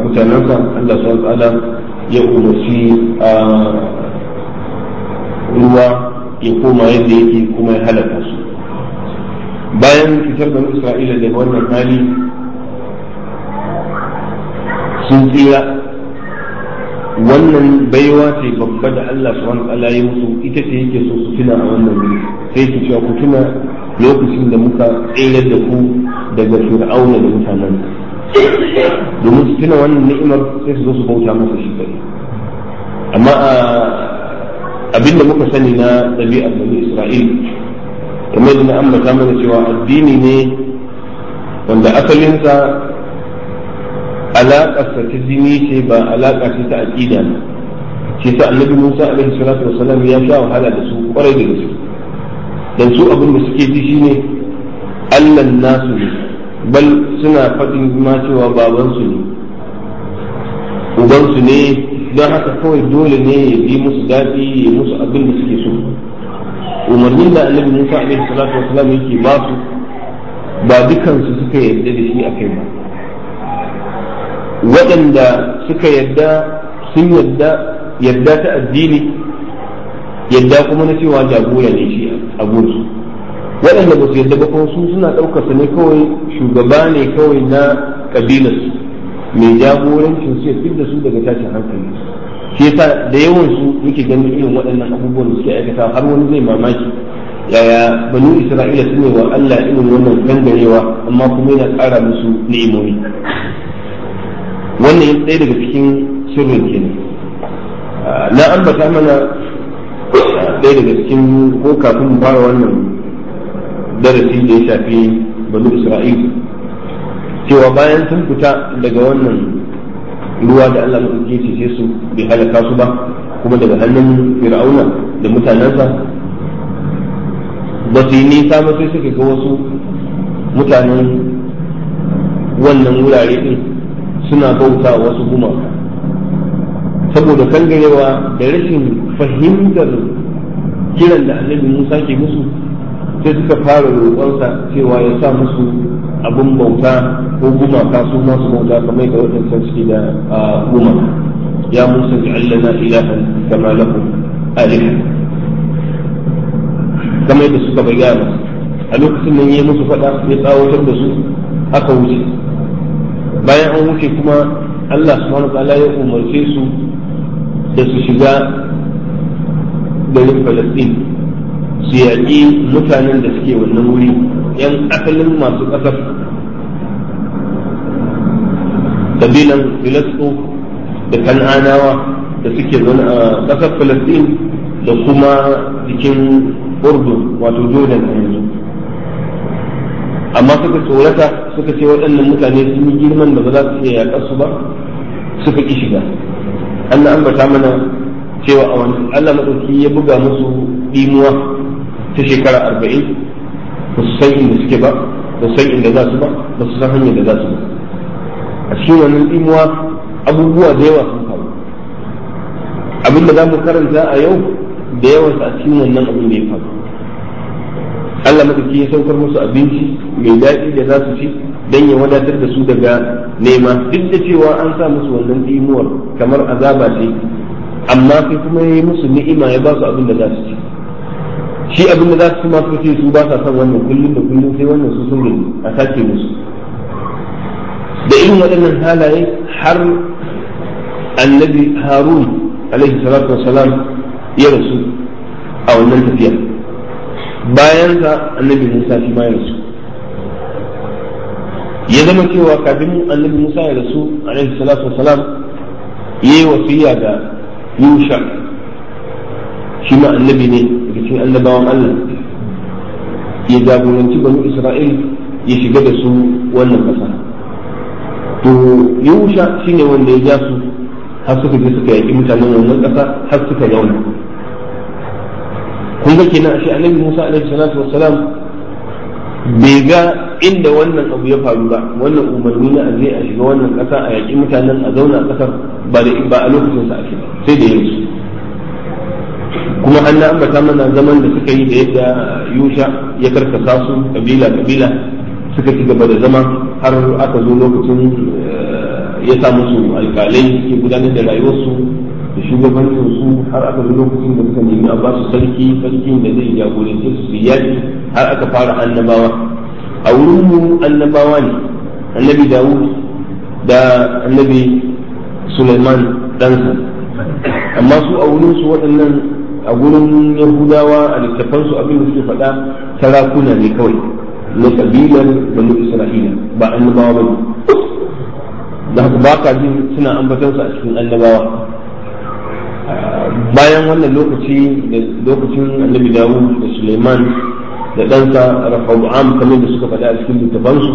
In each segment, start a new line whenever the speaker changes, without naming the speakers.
mutanensa Allah subhanahu ta'ala ya umarci a ruwa ya koma yadda yake kuma ya halaka su bayan fitar da Isra'ila daga wannan hali sun tsira wannan baiwa ce babba da Allah subhanahu ta'ala ya musu ita ce yake so su tuna a wannan wuri sai su cewa ku tuna lokacin da muka tsayar da ku daga fir'auna da mutanen domin su tuna wannan ni'imar sai su zo su bauta masa shi kai amma abinda muka sani na ɗabi'ar bani isra'il kamar da na ambata mana cewa addini ne wanda asalinsa alaƙarsa ta jini ce ba alaƙa ce ta aƙida ne shi sa annabi musa alaihi salatu wasalam ya sha wahala da su kwarai da gaske dan su abin da suke ji shine allan nasu ne bal suna faɗin ma cewa babansu ne ubansu ne don haka kawai dole ne ya yi musu daɗi ya musu abin da suke so umarnin da annabi musa alaihi salatu wasalam yake ba su ba dukansu suka yarda da shi a kai ba waɗanda suka yarda sun yarda yarda ta addini yadda kuma na cewa jagora ne shi a gunsu waɗanda ba su yadda ba kuma su suna ɗaukarsa ne kawai shugaba ne kawai na ƙabilarsu mai jagorancin su ya fidda su daga tashin hankali shi yasa da yawan su muke ganin irin waɗannan abubuwan da suke aikata har wani zai mamaki yaya banu isra'ila su ne wa Allah irin wannan gangarewa amma kuma yana ƙara musu ni'imomi wannan ɗaya daga cikin sirrin kenan na ambata mana ɗaya daga cikin ko kafin fara wannan darasi da ya shafi banu isra'il cewa bayan sun fita daga wannan ruwa da Allah maɗauki ce su bai halaka su ba kuma daga hannun fir'auna da mutanensa ba su yi nisa ba sai suka ga wasu mutanen wannan wurare din suna bauta wasu gumaka saboda kangarewa da rashin fahimtar kiran da annabi Musa ke musu sai suka fara roƙonsa cewa ya sa musu abin bauta ko gumaka su masu bauta kamar da waɗancan suke da gumaka ya Musa ja'allana ilahan kama lahum aliha kamar yadda suka bayyana a lokacin nan ya musu faɗa ya tsawatar da su aka wuce bayan an wuce kuma Allah subhanahu wa ta'ala ya umarce su da su shiga garin Falasɗin su yaƙi mutanen da suke wannan wuri yan asalin masu ƙasar kabilan Filasto da Kan'anawa da suke zaune a ƙasar Falasɗin da kuma cikin Urdun wato Jordan a yanzu amma suka tsorata suka ce waɗannan mutane sun yi girman da ba za su iya yaƙar su ba suka ƙi shiga Allah ambata mana cewa a wani Allah maɗauki ya buga musu ɗimuwa ta shekara arba'in ba su san inda suke ba ba su san inda za su ba ba su san hanyar da za su ba a cikin wannan ɗimuwa abubuwa da yawa sun faru abin da za mu karanta a yau da yawansa a cikin wannan abin da ya faru Allah maɗauki ya saukar musu abinci mai daɗi da za su ci don ya wadatar da su daga nema duk da cewa an sa musu wannan ɗimuwar kamar azaba ce amma sai kuma ya yi musu ni'ima ya ba su abin da za su ci shi abin da za su ci masu ce su ba sa son wannan kullum da kullum sai wannan su sun gani a sake musu da irin waɗannan halaye har annabi harun alaihi salatu wassalam ya rasu a wannan tafiya bayan sa annabi musa shi ma ya rasu ya zama cewa kafin annabi musa ya rasu alaihi salatu wassalam ya yi wasiya ga yusha shi ma annabi ne daga cikin annabawan allah ya jagoranci banu isra'il ya shiga da su wannan ƙasa to yusha shine wanda ya ja su har suka je suka yaƙi mutanen wannan ƙasa har suka zauna kun ga kenan ashe annabi Musa alaihi salatu wassalam bai ga inda wannan abu ya faru ba wannan umarni na aje a shiga wannan ƙasa a yaƙi mutanen a zauna a ƙasar ba da ba a lokacin sa ake sai da yanzu kuma an na ambata mana zaman da suka yi da yadda yusha ya karkasa su kabila kabila suka ci gaba da zama har aka zo lokacin ya sa musu alƙalai ke gudanar da rayuwarsu da shugabancin su har aka zo lokacin da suka nemi a ba su sarki sarkin da zai jagorance su su yaƙi har aka fara annabawa a wurin mu annabawa ne annabi dawud da annabi suleiman ɗansa amma su a wurin su waɗannan a gurin yahudawa a littafansu abin da suke faɗa sarakuna ne kawai na kabilar banu isra'ila ba annabawa ba ne da haka ba ka jin suna ambatansu a cikin annabawa bayan wannan lokaci da lokacin annabi dawud da suleiman da ɗansa rafa'u'am kamar da suka faɗa a cikin littafansu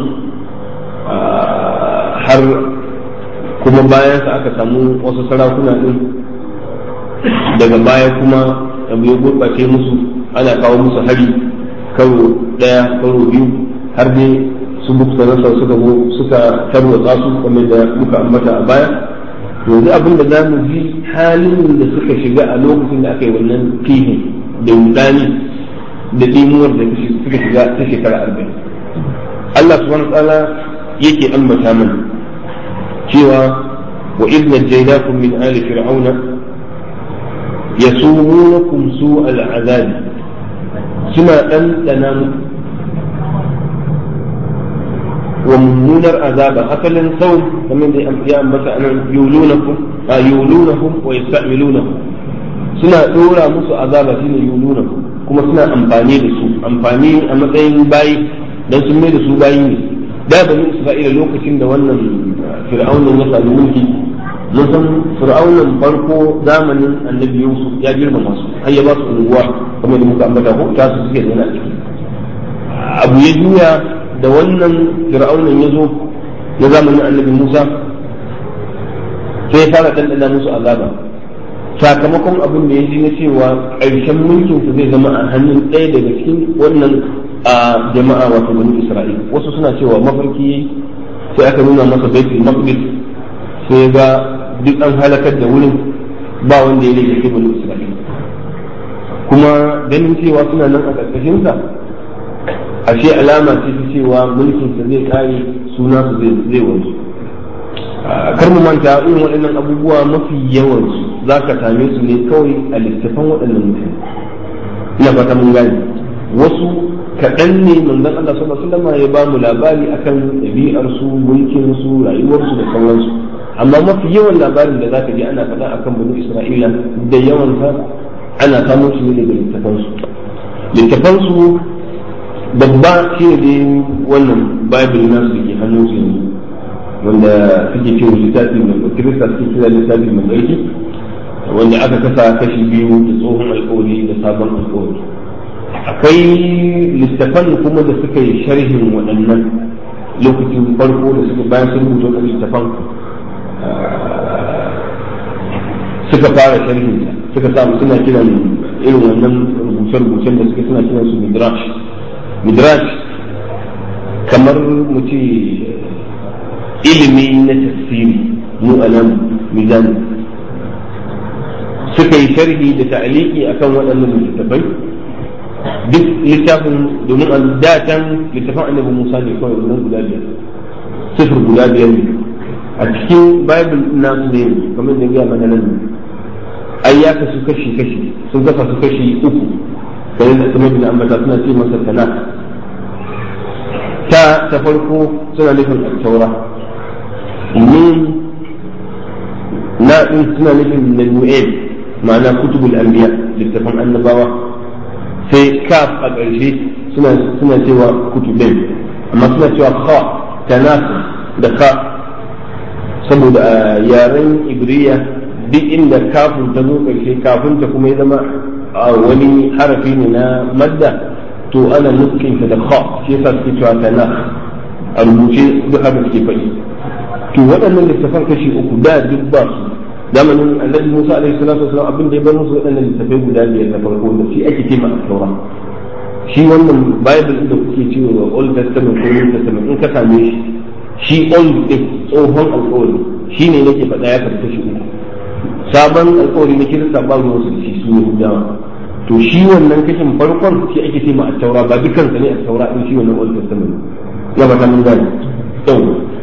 har kuma bayan sa aka samu wasu sarakuna ɗin daga baya kuma abu ya gurɓace musu ana kawo musu hari karo ɗaya karo biyu har dai su bukta nasa suka zo suka tarwatsa su kamar da muka ambata a baya yanzu abin da za mu ji halin da suka shiga a lokacin da aka yi wannan fihin da wudani da ɗimuwar da suka shiga ta shekara arba'in Allah subhanahu wa ta'ala yake ambata mana cewa wa idh najaynakum min ali fir'auna yasumunakum su'al azab suna ɗanɗana muku wa mummunar azaba asalin sau kamar da ya ambata anan yulunakum a yulunahum wa yasta'milunahum suna dora musu azaba shine yulunahum kuma suna amfani da su amfani a matsayin bayi dan sun mai da su bayi ne da bani isra'ila lokacin da wannan fir'aunin ya sami mulki mun san fir'aunin farko zamanin annabi yusuf ya girmama su har ya ba su unguwa kamar da muka ambata ko ta su suke zaune a ciki abu ya juya da wannan fir'aunin ya zo na zamanin annabi musa sai ya fara ɗanɗana musu azaba sakamakon abin da ya ji na cewa ƙarshen mulkinsa zai zama a hannun ɗaya daga cikin wannan a jama'a wato bani isra'il wasu suna cewa mafarki yayi sai aka nuna masa baitul maqdis sai ga duk an halakar da wurin ba wanda ya rage bani isra'il kuma ganin cewa suna nan a ƙarƙashin sa ashe alama ce ta cewa mulkin sa zai kare suna su zai zai wanzu kar mu manta irin waɗannan abubuwa mafi yawan su zaka same su ne kawai a littafan waɗannan mutane ina fata mun gane wasu kaɗan ne manzon Allah sallallahu alaihi wasallam ya ba mu labari akan ɗabi'ar su mulkin su rayuwar su da sauransu amma mafi yawan labarin da zaka ji ana faɗa akan bani Isra'ila da yawan sa ana samun su ne daga littafan su littafan su babba shi ne wannan bible nasu da ke hannun su yanzu wanda suke cewa littafi mai kirista suke kira littafi mai tsarki wanda aka kasa kashi biyu da tsohon alkawari da sabon alkawari akwai littafan kuma da suka yi sharhin waɗannan lokacin farko da suka bayan sun rubuta wannan littafan suka fara sharhin suka samu suna kiran irin wannan rubuce-rubucen da suka suna kiran su midrash midrash kamar mu ce ilimi na tafsiri mu anan mizani suka yi sharhi da ta'aliki akan waɗannan littattafai duk littafin domin a datan littafin annabi Musa ne kawai wannan guda biyar sifir guda biyar ne a cikin bible nasu ne kamar da ya mana nan ai ya kasu kashi kashi sun kasa su kashi uku kamar da kuma bin ambata suna ce masa tana ta ta farko suna nufin al-taura min na din suna nufin nanu'el ma'ana kutubul anbiya littafan annabawa sai kaf a ƙarshe suna cewa kutubin amma suna cewa kha tanasu da ka saboda a yaren ibriya duk inda kafin ta zo ƙarshe kafin ta kuma ya zama a wani harafi ne na madda to ana nufin da kha shi yasa suke cewa tanas a rubuce duk haka suke faɗi to waɗannan littafan kashi uku da duk ba su zamanin annabi Musa alaihi salatu wasallam abin da ya bar musu waɗannan littafai guda biyar na farko da shi ake ce ma taura shi wannan bible da kuke cewa old testament ko new testament in ka same shi shi old din tsohon alƙawari shi ne nake faɗa ya karɓi shi uku sabon alƙawari na kirista ba ruwan su shi su ne gudawa to shi wannan kashin farkon shi ake ce ma taura ba dukansa ne a taura din shi wannan old testament ya ba ta mun gane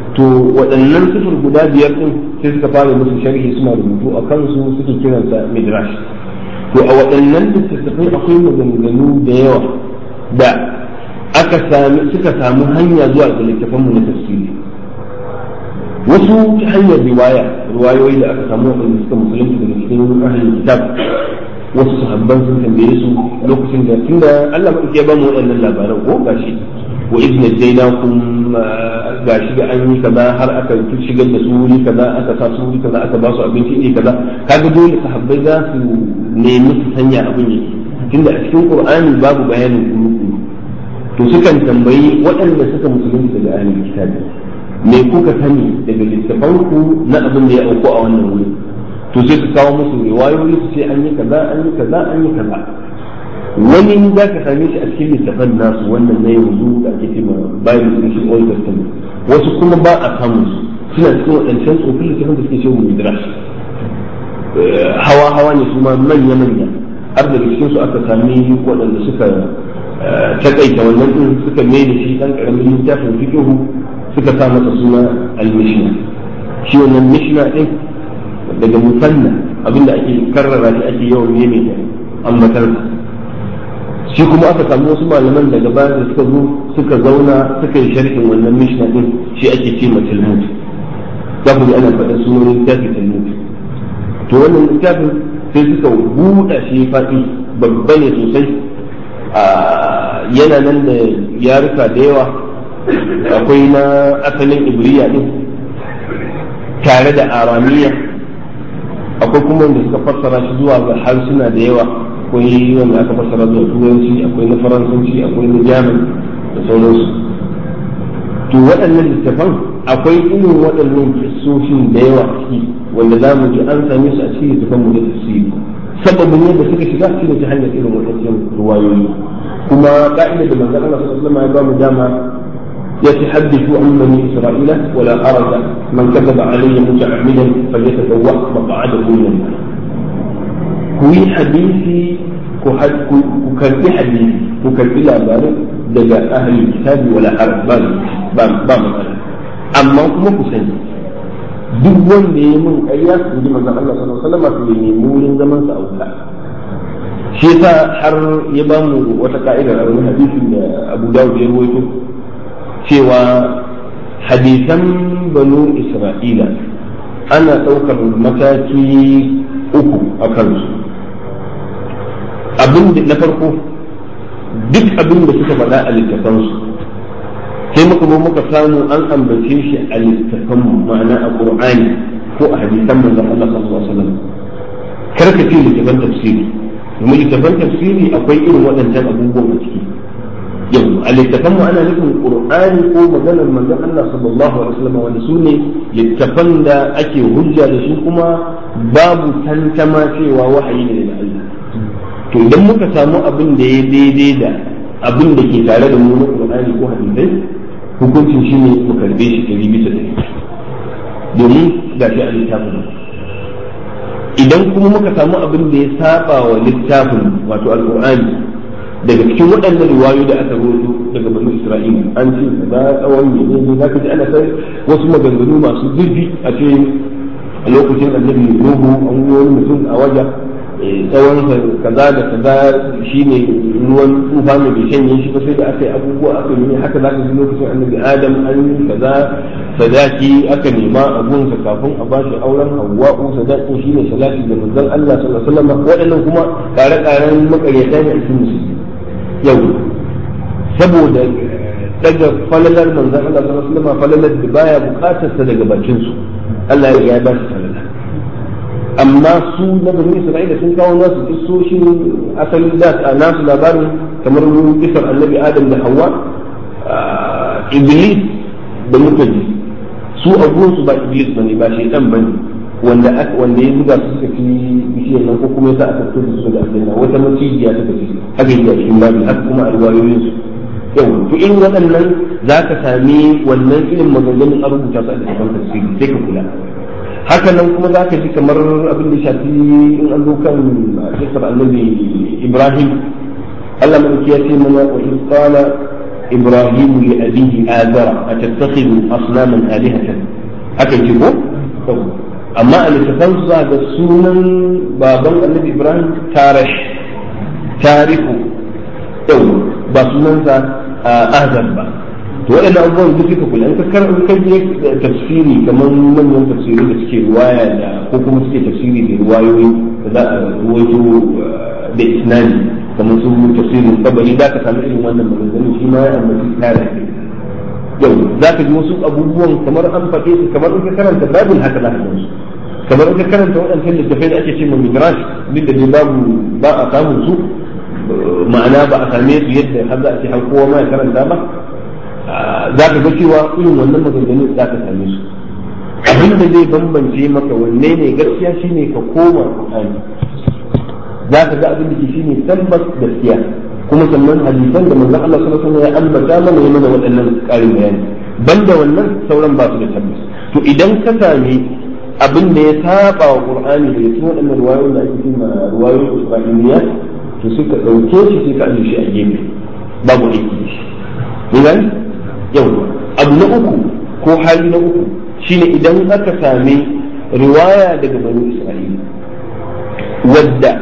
to waɗannan sifir guda biyar ɗin sai suka fara musu sharhi suna rubutu a kansu suke kiransa midrash to a waɗannan littattafai akwai maganganu da yawa da aka sami suka samu hanya zuwa ga littafanmu na tafsiri wasu ta hanyar riwaya riwayoyi da aka samu waɗanda suka musulunci daga cikin ahlul kitab wasu sahabban sun tambaye su lokacin da tunda Allah mai ya ba mu waɗannan labaran ko gashi wa idna jaynakum gashi da an yi kaza har aka shigar da su wuri kaza aka sa su wuri kaza aka ba su abinci iri kaza kaga dole sahabbai za su nemi su sanya abin yake tunda a cikin qur'ani babu bayanin kuru to sukan tambayi waɗanda suka musulunci daga ahlul kitab me kuka sani daga littafanku na abin da ya auku a wannan wuri to sai su kawo musu riwayoyi su ce an yi kaza an yi kaza an yi kaza wani za ka same shi a cikin littafan nasu wannan na yanzu da ake cewa bible da shi old testament wasu kuma ba a samun su suna cikin waɗancan tsofin littafan da suke cewa midrash hawa hawa ne su ma manya manya har daga cikin su aka sami waɗanda suka takaita wannan din suka mai da shi ɗan ƙaramin littafin fiqhu suka sa masa suna al-mishna shi wannan mishna din daga musanna abinda ake karrara shi ake yawan meme da ambatar shi kuma aka samu wasu malaman daga baya da suka zo suka zauna suka yi sharhin wannan mishna din shi ake ce ma talmud za ku ji ana faɗa sunan littafi talmud to wannan littafin sai suka buɗa shi faɗi babba ne sosai yana nan da yaruka da yawa akwai na asalin ibriya din tare da aramiya akwai kuma wanda suka fassara shi zuwa ga harsuna da yawa akwai wanda aka fassara zuwa turanci akwai na faransanci akwai na jamin da sauransu to waɗannan littafan akwai irin waɗannan kissoshin da yawa ciki wanda za mu ji an same su a cikin littafan mu da tafsiri sababin yadda suka shiga shi ne ta hanyar irin waɗannan ruwayoyi kuma ka'idar da manzon Allah sallallahu alaihi wasallam ya ba mu dama يتحدث عن بني إسرائيل ولا حرج من كذب علي متعمدا فليتبوأ مقعده من النار كوي حديثي كوكربي حديثي كوكربي لاباري دجا أهل الكتاب ولا حرج بام بام بام أما كما كسني duk wanda ya mun ƙarya su ji manzon Allah sallallahu alaihi wasallam su ne wurin zaman sa auka shi yasa har ya bamu wata ka'idar a wani hadisi da Abu Dawud ya rawaito cewa hadisan banu isra'ila ana ɗaukar mataki uku a kansu abin da na farko duk abin da suka faɗa a littafansu sai muka zo muka samu an ambace shi a littafanmu ma'ana a qur'ani ko a hadisan manzon Allah sallallahu alaihi wasallam karka ce littafan tafsiri domin littafan tafsiri akwai irin waɗancan abubuwan a ciki yau a littafan mu ana nufin qur'ani ko maganar manzon Allah sallallahu alaihi wasallam wanda su ne littafan da ake hujja da su kuma babu tantama cewa wahayi ne da Allah to idan muka samu abin da ya daidai da abin da ke tare da mu na qur'ani ko hadisai hukuncin shi ne mu karbe shi ɗari bisa ɗari domin ga shi a littafin idan kuma muka samu abin da ya saba wa littafin wato alqur'ani daga cikin waɗannan riwayoyi da aka rawaito daga banu Isra'ila an ce za tsawon ne ne za ka ji ana sai wasu maganganu masu zurfi a ce a lokacin annabi Nuhu an yi wani mutum a waje tsawon kaza da kaza shine ruwan tsufa mai bai shanye shi ba sai da aka yi abubuwa aka yi haka za ka ji lokacin annabi Adam an yi kaza sadaki aka nema a gunsa kafin a bashi auren Hawwa'u sadakin shine salati da manzon Allah sallallahu alaihi wasallam waɗannan kuma kare-karen makaryata ne a cikin musulmi yau saboda daga falalar manzan Allah sallallahu alaihi wasallam falalar da baya bukatar sa daga bakin su Allah ya ba shi falala amma su na bani Isra'ila sun kawo nasu kissoshin asali da a nasu labarin kamar kisar annabi Adam da Hawwa Iblis da muka ji su a su ba Iblis bane ba shaitan bane wanda wanda ya buga su suka ci bishiyar nan ko kuma yasa aka fito da su da aljanna wata macijiya suka ci haka yi a cikin babu haka kuma a riwayoyin su yau to in waɗannan za ka sami wannan irin maganganun a rubuta su a littafin tafsiri sai ka kula haka nan kuma za ka ji kamar abin da shafi in an zo kan kisar annabi ibrahim Allah mai ya ce mana wa in qala إبراهيم لأبيه آذر أتتخذ أصناما آلهة أكيد ko amma a littafan za ga sunan baban annabi ibrahim tarih tarihu yau ba sunansa azar ba to waɗannan abubuwan duk suka kula in ka kar in ka je tafsiri kamar manyan tafsiri da suke ruwaya da ko kuma suke tafsiri da ruwayoyi da za a ruwaito da isnadi kamar su tafsirin tabari za ka samu irin wannan maganganun shi ma ya ambaci tare yau za ka ji wasu abubuwan kamar an faɗe su kamar in ka karanta babin haka za ka su kamar in ka karanta waɗancan littafai da ake ce ma midrash duk da babu ba a samun su ma'ana ba a same su yadda har za a ce har kowa ma ya karanta ba za ka ga cewa irin wannan maganganun za ka same su abin da zai bambance maka wanne ne gaskiya shine ka koma Qur'ani za ka ga abin da ke shine tabbas gaskiya kuma sannan hadisan da manzon Allah sallallahu alaihi wasallam ya ambata mana yana mana waɗannan ƙarin bayani banda wannan sauran ba su da tabbas to idan ka sami abin da ya saba wa Qur'ani da cikin waɗannan ruwayoyin da ake cewa ruwayoyin Isra'iliya to suka ɗauke shi sai ka ajiye shi a gefe babu aiki da shi ne yau abu na uku ko hali na uku shine idan aka sami riwaya daga bani Isra'ila wadda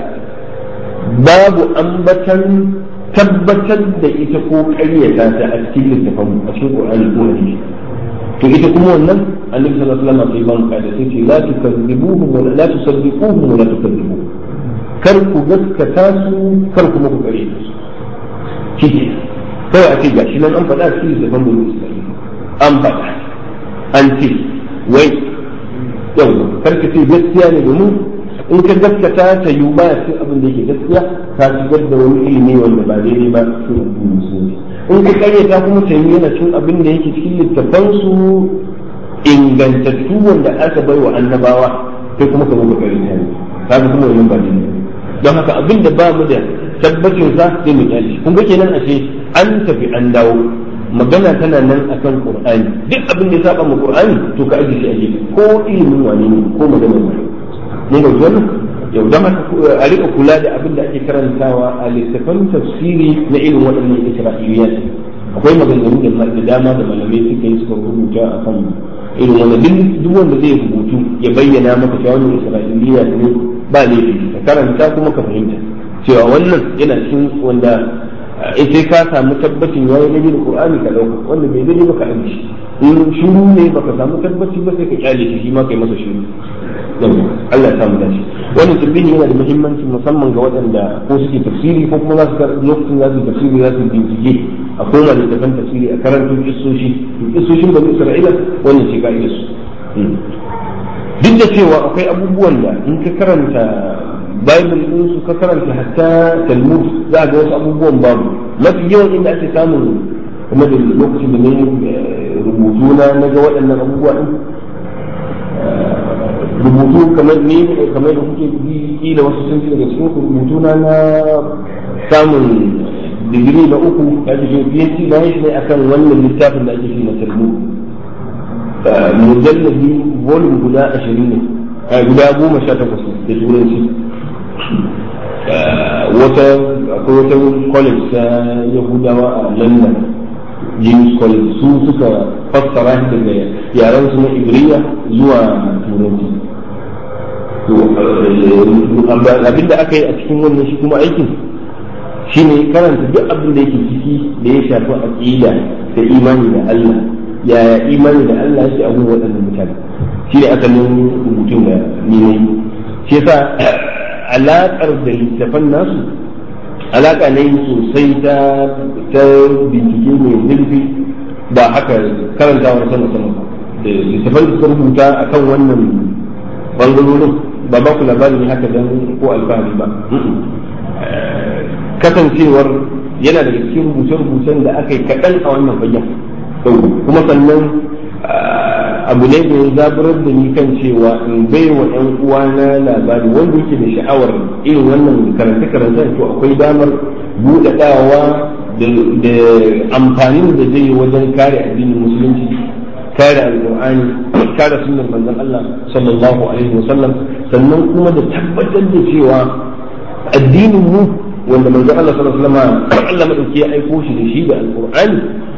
babu ambatan tabbatar da ita ko ƙaryata ta a cikin littafin a cikin Qur'ani ko hadisi to ita kuma wannan annabi sallallahu alaihi wasallam sai ban kada sai ce la tukazzibuhum wa la tusaddiquhum wa la tukazzibuhum kar ku gaskata su kar kuma ku ƙaryata su kike kawai a ce gashi nan an faɗa a cikin littafin bani Isra'ila an faɗa an ce wai yau kar ka ce gaskiya ne domin in ka gaskata ta yi ba cikin abin da yake gaskiya ka shigar da wani ilimi wanda ba daidai ba cikin addinin musulunci in ka karyata kuma ta yi yana cikin abin da yake cikin littafan su ingantattu wanda aka bai wa annabawa sai kuma ka zo ka karyata ne ka kuma wannan ba daidai don haka abin da ba mu da tabbacin sa sai mu kyale kun ga kenan ashe an tafi an dawo magana tana nan akan qur'ani duk abin da ya saba mu qur'ani to ka aje shi a gefe ko ilimin wani ne ko maganar wani mun ga wannan yau don haka a rika kula da abin da ake karantawa a littafan tafsiri na irin waɗannan isra'iliya akwai maganganu da dama da malamai suka yi suka rubuta a kan irin wannan duk wanda zai rubutu ya bayyana maka cewa wannan isra'iliya ne ba laifi ka karanta kuma ka fahimta cewa wannan yana cikin wanda in sai ka samu tabbacin yayi daidai da qur'ani ka dauka wanda bai daidai ba ka aje shi in shiru ne baka samu tabbaci ba sai ka kyale shi shi ma kai masa shiru Allah ya samu dace wannan tambayi yana da muhimmanci musamman ga waɗanda ko suke tafsiri ko kuma za su lokacin za su tafsiri za su bincike a koma da tafan tafsiri a karanto kissoshi kissoshin bani Isra'ila wannan ce ka su duk da cewa akwai abubuwan da in ka karanta Bible din su ka karanta hatta Talmud za ga wasu abubuwan babu mafi yawan inda ake samun kuma da lokacin da ne rubutu na na ga waɗannan abubuwa din rubutu kamar ni kamar da kuke kila wasu sun ci daga cikin rubutu na na samun digiri na uku ya ce PhD na yi ne akan wannan littafin da ake shi na Talmud mujallabi volume guda ashirin ne guda goma sha takwas da turanci wata akwai wata college ta yahudawa a london james college su suka fassara shi daga yaren su na ibriya zuwa turanci abinda aka yi a cikin wannan shi kuma aikin shi ne karanta duk abin da yake ciki da ya shafi aqida da imani da Allah yaya imani da Allah yake a waɗannan mutane shi ne asalin rubutun da ni ne shi yasa alaƙar da littafan nasu alaƙa ne sosai ta ta bincike mai zurfi ba haka karantawa sama sama da littafan da suka rubuta akan wannan bangarorin ba ba ku labari ne haka dan ko alfahari ba kasancewar yana daga cikin rubuce-rubucen da aka yi kaɗan a wannan fagen kuma sannan abu ne da ya zaburar da ni kan cewa in bai wa ɗan uwana labari wanda yake da sha'awar irin wannan karanta-karanta to akwai damar buɗaɗawa da amfanin da zai yi wajen kare addinin musulunci kare alƙur'ani kare sunnar manzon Allah sallallahu alaihi wasallam sannan kuma da tabbatar da cewa addinin mu wanda manzon Allah sallallahu alaihi wasallam Allah madauki ya aiko shi da shi da alƙur'ani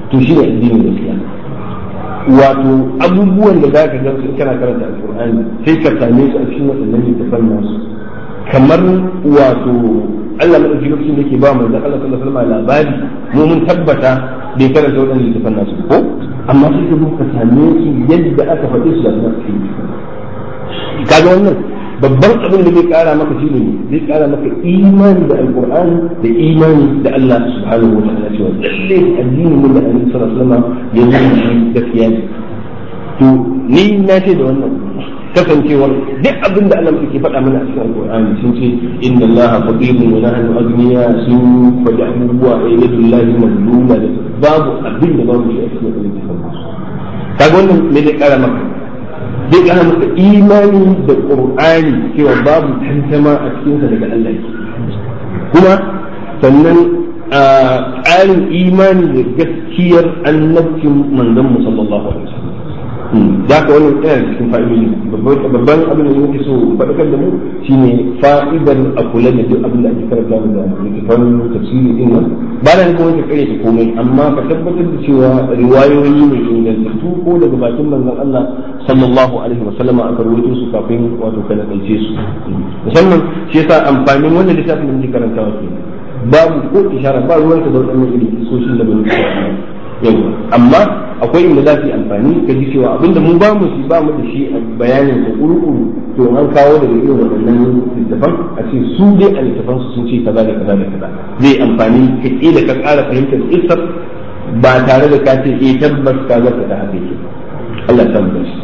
to shi ne addinin gaskiya wato abubuwan da za ka ga su kana karanta alqur'ani sai ka same su a cikin waɗannan littafan nasu kamar wato Allah madauki lokacin da ke ba manzo Allah sallallahu alaihi wasallam labari mu mun tabbata bai karanta waɗannan littafan nasu ko amma sai ka ka same su yadda aka faɗi su da su kaga wannan babban abin da zai kara maka shi ne zai kara maka imani da alqur'ani da imani da Allah subhanahu wa ta'ala cewa lalle addini mun da annabi sallallahu alaihi wasallam ya zo shi gaskiya ne to ni na ce da wannan kasancewar duk abin da Allah ke faɗa mana a cikin alqur'ani sun ce inna Allah faqirun wa nahnu aghniya sun faɗi abubuwa a yadullahi mazluma da babu abin da babu shi a cikin alqur'ani kaga wannan me zai kara maka zai kana maka imani da qur'ani cewa babu tantama a cikinsa daga Allah kuma sannan ƙarin imani da gaskiyar annabcin manzon mu sallallahu alaihi wasallam da ka wannan yana cikin fa'idodi babban abin da muke so faɗakar da mu shine fa'idar a kula da duk abin da ake karanta da littafan tafsiri din nan ba da kuma ka kare ta komai amma ka tabbatar da cewa riwayoyi ne ingantattu ko daga bakin manzon Allah sallallahu alaihi wa sallama aka rawaito su kafin wato kana kalce su musamman shi yasa amfanin wannan littafin da muke karantawa ke babu ko ishara ba ruwanka da wadannan irin kisoshin da bani yau amma akwai inda za su yi amfani ka ji cewa abinda mun ba mu shi ba mu da shi a bayanin da kuru-kuru to an kawo daga irin waɗannan littafan a ce su dai a littafan su sun ce kaza da kaza da kaza zai amfani ka da ka ƙara fahimtar isar ba tare da ka ce eh tabbas ka zaka da haka yake Allah ya samu shi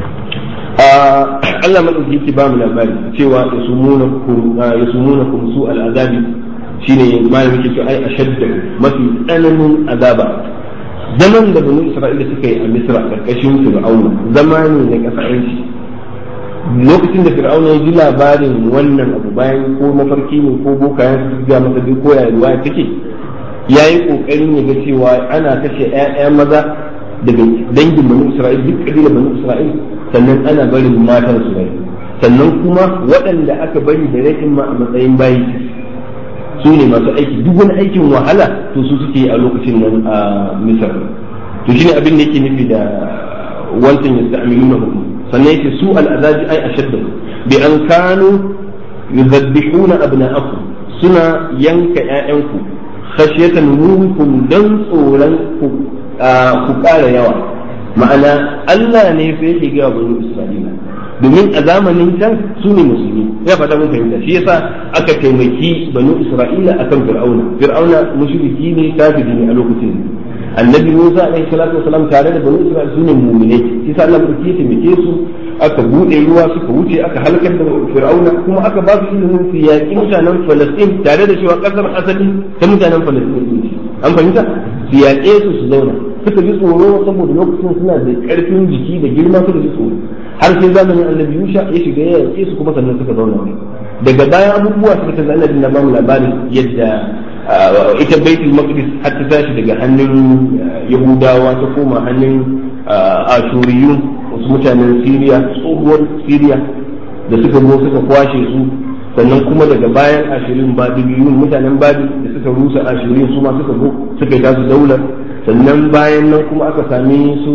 Allah madauki yake ba mu labari cewa yasumunakum yasumunakum su al'azabi shine malamin yake cewa ai ashadda mafi tsananin azaba zaman da bani isra'ila suka yi a misra karkashin fir'auna zama ne na kasashen lokacin da fir'auna ya ji labarin wannan abu bayan ko mafarki ne ko bokayen su ga masa duk ko ya ruwa take ya yi kokarin ya ga cewa ana kashe 'ya'ya maza daga dangin bani isra'ila duk kabilar bani isra'ila sannan ana barin matan su rai sannan kuma waɗanda aka bari da rashin ma a matsayin bayi su ne masu aiki duk wani aikin wahala to su suke a lokacin nan a misar to shine abin da yake nufi da wancan ya sta'amiluna hukum sannan yake su al'azabi ai ashaddu bi an kanu yuzabbihuna abna'akum suna yanka ƴaƴanku khashyatan minkum dan tsoron ku ku ƙara yawa ma'ana Allah ne fa yake ga bani Isra'ila domin a zamanin can su ne musulmi ya fata mun fahimta shi yasa aka taimaki banu isra'ila akan fir'auna fir'auna mushriki ne kafiri ne a lokacin annabi musa alaihi salatu wasalam tare da banu isra'ila su ne mu'minai shi yasa Allah ya taimake su aka bude ruwa suka wuce aka halakar da fir'auna kuma aka ba su ilimin su yaƙi mutanen falastin tare da cewa kasar asali ta mutanen falastin ne an fahimta su yaƙe su su zauna suka ji tsoro saboda lokacin suna da ƙarfin jiki da girma suka ji tsoro har sai zamanin annabi Yusha ya shiga ya yaƙe su kuma sannan suka zauna daga bayan abubuwa suka ta annabi na bamu labarin yadda ita baitul maqdis har ta tashi daga hannun yahudawa ta koma hannun ashuriyun wasu mutanen siriya tsohuwar siriya da suka zo suka kwashe su sannan kuma daga bayan ashirin babiliyun mutanen babil da suka rusa ashirin su ma suka zo suka yi tasu daular sannan bayan nan kuma aka sami su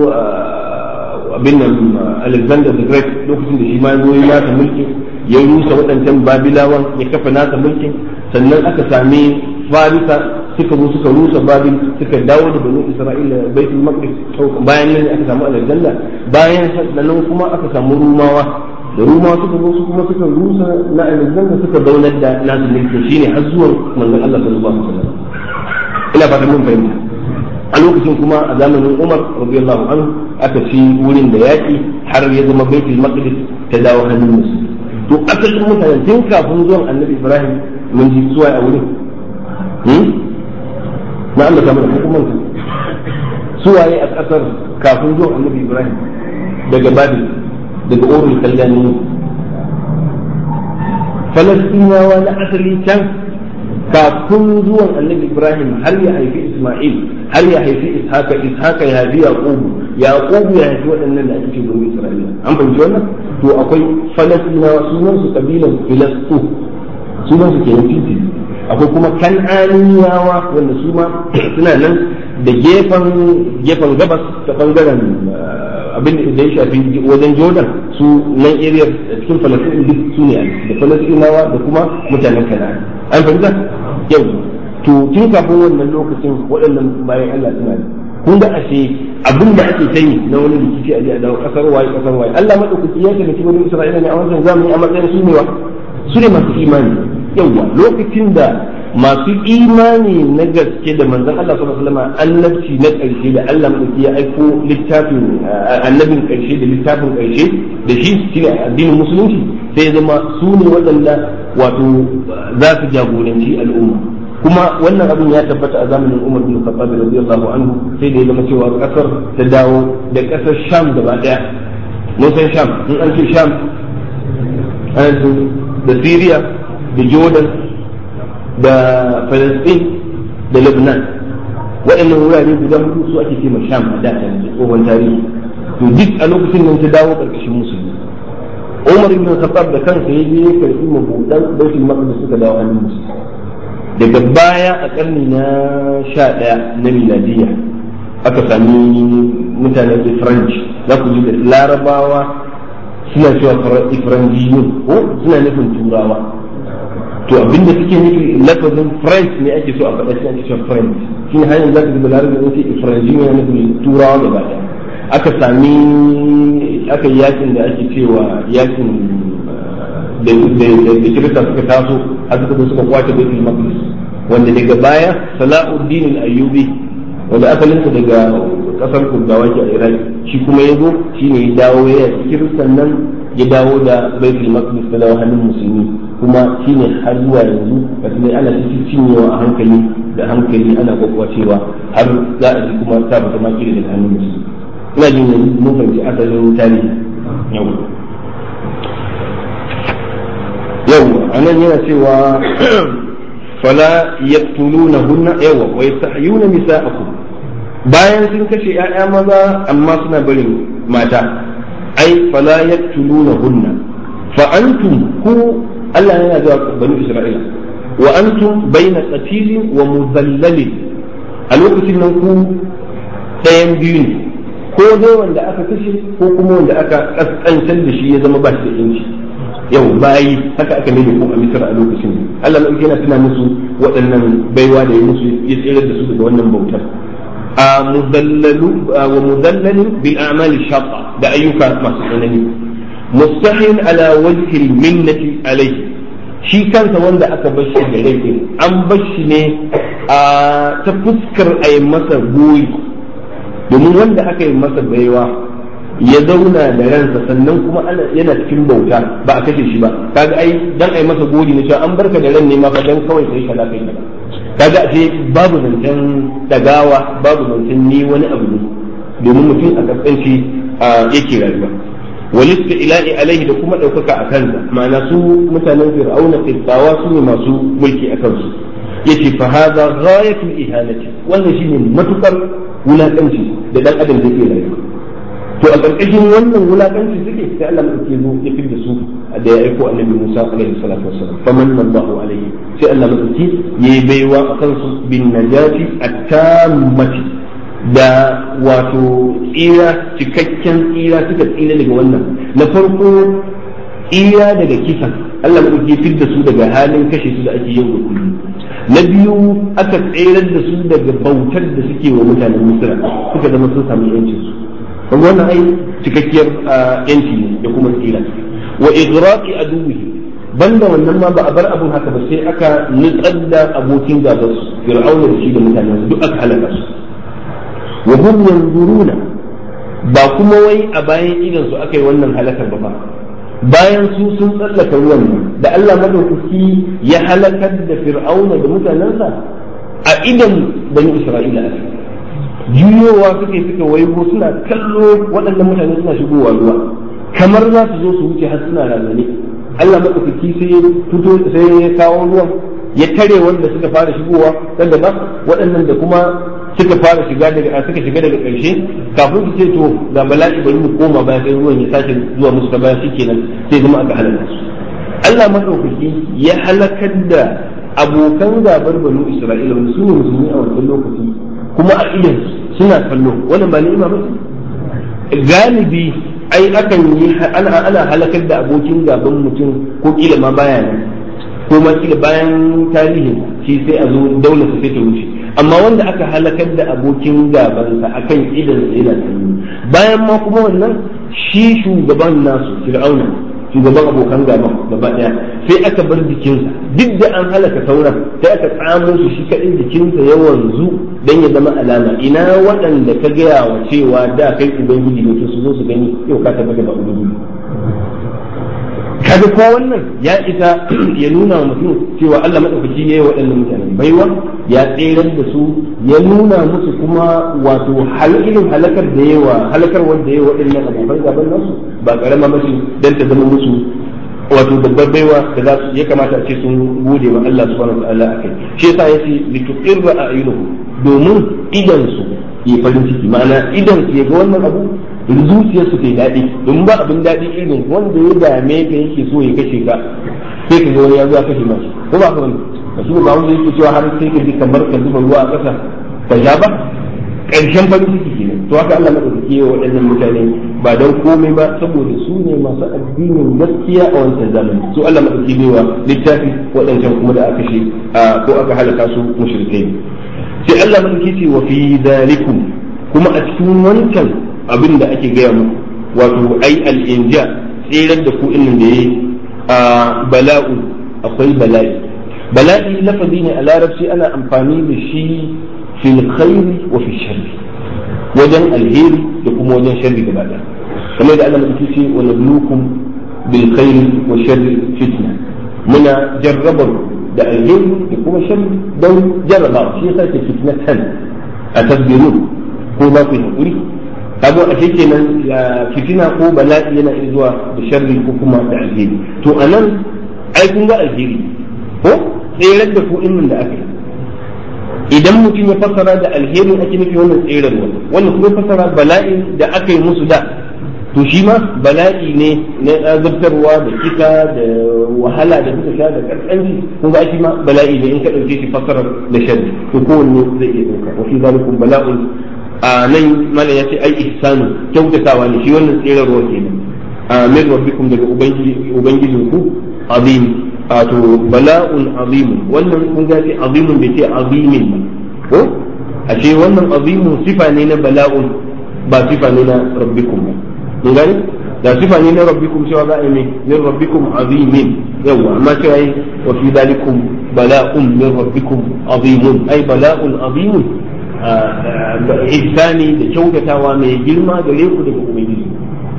abin nan Alexander the Great lokacin da shi ma zo ya nasa mulki ya rusa waɗancan Babilawan ya kafa nasa mulkin sannan aka sami Farisa suka zo suka rusa Babil suka dawo da Bani Isra'ila Baitul Maqdis bayan nan aka samu Alexander bayan sannan kuma aka samu Rumawa da Rumawa suka zo su kuma suka rusa na Alexander suka zaunar da nasu mulkin shine har zuwan manzon Allah sallallahu alaihi wasallam ina fatan mun fahimta a lokacin kuma a zamanin Umar radiyallahu anhu aka ci wurin da yaƙi har ya zama baitul maqdis ta dawo hannun musu to asalin mutane tun kafin zuwan annabi Ibrahim mun ji suwa a wurin na Allah ta mana hukumar suwaye a ƙasar kafin zuwan annabi Ibrahim daga Babil daga Urul Kallani Falastinawa na asali can kafin zuwan annabi Ibrahim har ya haifi Ismail har ya haifi Ishaka Ishaka ya haifi Yaqubu Yaqubu ya haifi waɗannan da ake ce bani Isra'ila an fahimci wannan to akwai Falastinawa sunan su kabilan Filastu sunan su kenan Fiti akwai kuma Kan'aniyawa wanda su ma suna nan da gefen gefen gabas ta bangaren abin da ya shafi wajen jordan su nan area cikin falastin duk su ne da falastinawa da kuma mutanen kana'an an fahimta yau to tun kafin wannan lokacin waɗannan bayan allah suna da kun ga ashe abin da ake sanyi na wani rikici a dawo kasar waye kasar waye allah maɗaukaki ya taimaki wani isra'ila ne a wancan zamani a matsayin su ne wa su ne masu imani yawwa lokacin da masu imani na gaske da manzon Allah sallallahu alaihi wasallam annabci na ƙarshe da Allah mai ya aiko littafin annabin ƙarshe da littafin ƙarshe da shi shine addinin musulunci sai ya zama su ne waɗanda wato za su jagoranci al'umma kuma wannan abin ya tabbata a zamanin Umar bin Khattab radiyallahu anhu sai da ya zama cewa kasar ta dawo da kasar Sham gaba daya mun san Sham in an ce Sham da Syria da Jordan da Palestine da Lebanon waɗannan wurare guda hudu su ake cewa Sham a da tsohon tarihi to duk a lokacin nan ta dawo ƙarƙashin musulmi Umar ibn Khattab da kansa ya je ya karɓi mabudan Baitul Maqdis suka dawo hannun musulmi daga baya a ƙarni na sha ɗaya na miladiyya aka sami mutanen French za ku ji da larabawa suna cewa Ifranjiyun ko suna nufin turawa to abinda suke nufi lafazin french ne ake so a faɗa shi ake cewa french shi ne hanyar za ka zuba larabar in ce ifranji ne nufin turawa gaba ɗaya aka sami aka yi yakin da ake cewa yakin da kirista suka taso har suka zo suka kwace baitul maqdis wanda daga baya sala'uddin al-ayyubi wanda asalinsa daga kasar kurdawa ke a iraq shi kuma ya zo shi ne ya dawo ya kiristan nan ya dawo da baitul maqdis ta dawo hannun musulmi kuma shi ne har zuwa yanzu da kuma ana cikin cinyewa a hankali da hankali ana kwakwacewa har za a ji kuma ta bata maki da hannun musulmi ina jin yanzu mun fahimci asalin tarihi yau yau anan yana cewa fala yaqtulunahunna yawa wa yastahyuna nisa'akum bayan sun kashe ‘ya'ya maza amma suna barin mata ai fala yaqtulunahunna fa antum ku Allah yana ga bani Isra'ila wa antum baina qatilin wa muzallalin a lokacin nan ku ɗayan biyu ne ko dai wanda aka kashe ko kuma wanda aka kaskantar da shi ya zama ba shi da yanci yau bayi haka aka nemi ko a misra a lokacin Allah mai yana tuna musu waɗannan baiwa da ya musu ya tsere da su daga wannan bautar a mudallalu wa mudallalin bil a'mali shaqqa da ayyuka masu tsanani mustahil ala wajhi minnati alayhi shi kansa wanda aka bar shi da rai an bar shi ne a ta fuskar a yi masa goyi domin wanda aka yi masa baiwa ya zauna da ransa sannan kuma yana cikin bauta ba a kashe shi ba kaga ai dan ai masa gori ne cewa an barka da ran ne ma fa dan kawai sai kaza kai kaza kaga ashe babu zancen dagawa babu zancen ni wani abu ne domin mutum a kaskanci yake rayuwa walista ilahi alaihi da kuma ɗaukaka a kansa ma'ana su mutanen fir'auna qibtawa su ne masu mulki a kansu yace fa hadha ghayatul ihanati wannan shine matukar wulakanci da dan adam zai rayuwa to a ƙarƙashin wannan wulakanci suke sai Allah mai zo ya fi da su da ya aiko annabi Musa alaihi salatu wassalam famanna Allahu alaihi sai Allah mai yayi baiwa a kansu bin najati at-tammati da wato tsira cikakken tsira suka tsira daga wannan na farko tsira daga kisan Allah mai ya fi da su daga halin kashe su da ake yau da kullum na biyu aka tsirar da su daga bautar da suke wa mutanen Misra suka zama sun samu yancin su kuma wannan ai cikakkiyar yanci ne da kuma tsira wa igraqi aduwihi banda wannan ma ba a bar abun haka ba sai aka nutsar da abokin gaban su fir'auna da shi da mutanen su duk aka halaka su wa hum yanzuruna ba kuma wai a bayan idan su aka yi wannan halakar ba ba bayan su sun tsallaka ruwan nan da Allah madaukaki ya halakar da fir'auna da mutanensa a idan bani isra'ila aka juyowa suke suka waigo suna kallo waɗannan mutane suna shigowa ruwa kamar za su zo su wuce har suna razane Allah maɗaukaki sai ya fito sai ya kawo ruwan ya tare wanda suka fara shigowa daga ba waɗannan da kuma suka fara shiga daga suka shiga daga ƙarshe kafin su ce to ga bala'i bari mu koma baya sai ruwan ya sake zuwa musu ta baya shikenan sai zama aka halaka su Allah maɗaukaki ya halakar da abokan gabar banu Isra'ila wanda su ne musulmi a wancan lokaci kuma a idan suna kallo wannan ba ni'ima ba galibi ai akan yi ana ana halakar da abokin gaban mutum ko kila ma baya nan ko ma kila bayan tarihin shi sai a zo daular sa sai ta wuce amma wanda aka halakar da abokin gabansa akan idan sa yana sanyi bayan ma kuma wannan shi shugaban nasu fir'auna shugaban abokan gaban gaba daya sai aka bar jikinsa duk da an halaka sauran sai aka tsamo su shi kadai jikinsa ya wanzu dan ya zama alama ina waɗanda ka gaya wa cewa da kai ubangiji ne su zo su gani yau ka tabbata ba ubangiji kaga ko wannan ya isa ya nuna wa mutum cewa Allah madaukaki yayi waɗannan mutane baiwa ya tseren da su ya nuna musu kuma wato irin halakar da yawa halakar wanda yayi waɗannan abokan gaban nasu ba karama mace dan ta zama musu wato babbar baiwa da za su ya kamata a ce sun gode wa Allah subhanahu wa ta'ala akai shi yasa yace lituqirra a'yunuhum domin idan su yi farin ciki ma'ana idan su ya ga wannan abu zuciyar su kai daɗi domin ba abin daɗi irin wanda ya dame ka yake so ya kashe ka sai ka ga wani ya zo ya kashe mashi ko ba ka wani ka shi ba wanda yake cewa har sai ka ji kamar ka zuba ruwa a ƙasa ka sha ba ƙarshen farin ciki kenan to haka Allah madaukaki ya waɗannan mutane ba don komai ba saboda su ne masu addinin gaskiya a wancan zamani su Allah madaukaki ne wa littafi waɗancan kuma da aka shi ko aka halaka su mushrikai sai Allah madaukaki ce wa fi zalikum kuma a cikin wancan abin da ake gaya muku wato ai al'inja tsirar da ku inda da yi a bala'u akwai bala'i bala'i lafazi ne a larabci ana amfani da shi fil khairi wa fi sharri wajen alheri da kuma wajen sharri gaba ɗaya kamar da Allah madauki ce wa nabluukum bil khairi wa sharri fitna muna jarrabar da alheri da kuma sharri don jarraba shi yasa ke fitnatan a tasbirun ko ba ku yi hakuri kaga a kenan fitina ko bala'i yana iya zuwa da sharri ko kuma da alheri to anan ai kun ga alheri ko tseren da ku innin da aka yi idan mutum ya fassara da alherin ake nufi wannan tseren wannan kuma fassara bala'in da aka yi musu da to shi ma bala'i ne na azabtarwa da kisa da wahala da suka sha da karkanci kun ga shi ma bala'i ne in ka dauke shi fassarar da sharri to kowanne zai iya dauka wa fi zalikum bala'un a nan mana ya ce ai ihsanu kyautatawa ne shi wannan tserarwa kenan a min rabbikum daga ubangijin ku azim to bala'un azimun wannan kun ga ce azimun bai ce azimin ba ko a ce wannan azimun sifa ne na bala'un ba sifa ne na rabbikum ba mun gani da sifa ne na rabbikum cewa za a yi min rabbikum azimin yawa amma cewa yi wa fi dalikum bala'un min rabbikum azimun ai bala'un azimun ihsani da kyautatawa mai girma gare ku daga ubangiji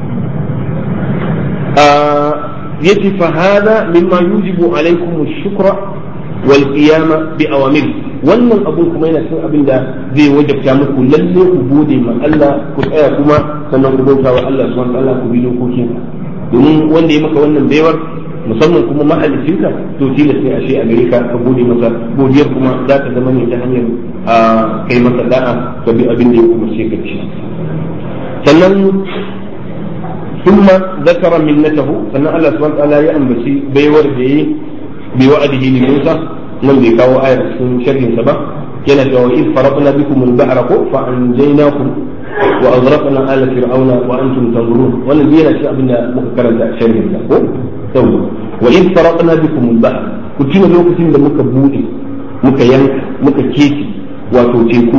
yace fa hada mimma yujibu alaikum ash-shukra wal qiyama bi awamir wannan abun kuma yana cikin abin da zai wajabta muku lalle ku gode ma Allah ku tsaya kuma sannan ku bauta wa Allah subhanahu wa ta'ala ku bi dokokin domin wanda ya maka wannan baiwar musamman kuma mahalicinka to tilas ne ashe a gare ka ka gode masa godiyar kuma za ta zama ne ta hanyar a kai masa da'a ka bi abin da ya umarce ka ci sannan ثم ذكر منته فان الله سبحانه وتعالى يا انبشي بيور دي بوعده لموسى من بيكاو آية في شرح سبا كان وإذ فرقنا بكم البحر فأنجيناكم وأغرقنا آل فرعون وأنتم تنظرون والذي أنا شيء أبنا مكرر شرح سبا وإذ فرقنا بكم البحر كنت لو كنت مكا بودي مكا ينك مكا كيتي وتوتيكو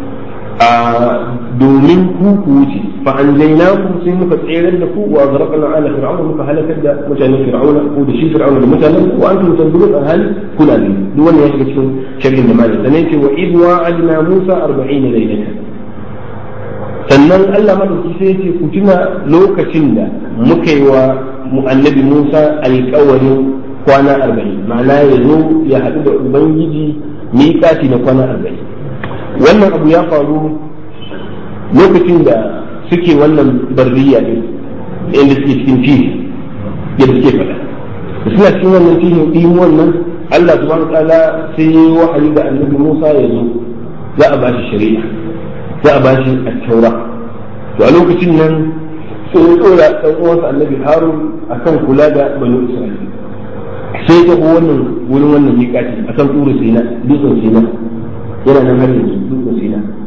domin ku ku wuce fa anjaynakum sai muka tsere da ku wa zarqna ala fir'auna muka halakar da mutanen fir'auna ko da shi fir'auna da mutanen ku wa antum tanzurun an hali kuna ne duk wannan ya shiga cikin sharhin da malai sannan ce wa id wa'adna musa 40 laylatan sannan Allah madauki sai ce ku tuna lokacin da muka yi wa annabi Musa alƙawarin kwana 40 ma'ana ya zo ya haɗu da ubangiji miƙati na kwana 40 wannan abu ya faru lokacin da suke wannan barriya ne inda suke cikin fihi yadda suke faɗa da suna cikin wannan fihin ɗin wannan Allah subhanahu wa ta'ala sai ya yi wahayi ga annabi Musa ya zo za a ba shi shari'a za a ba shi at-taura to a lokacin nan sai ya tsora ɗan uwansa annabi Harun akan kula da banu Isra'ila sai ta wannan wurin wannan miƙati akan tsuru Sina dutsen Sina yana nan har yanzu dutsen Sina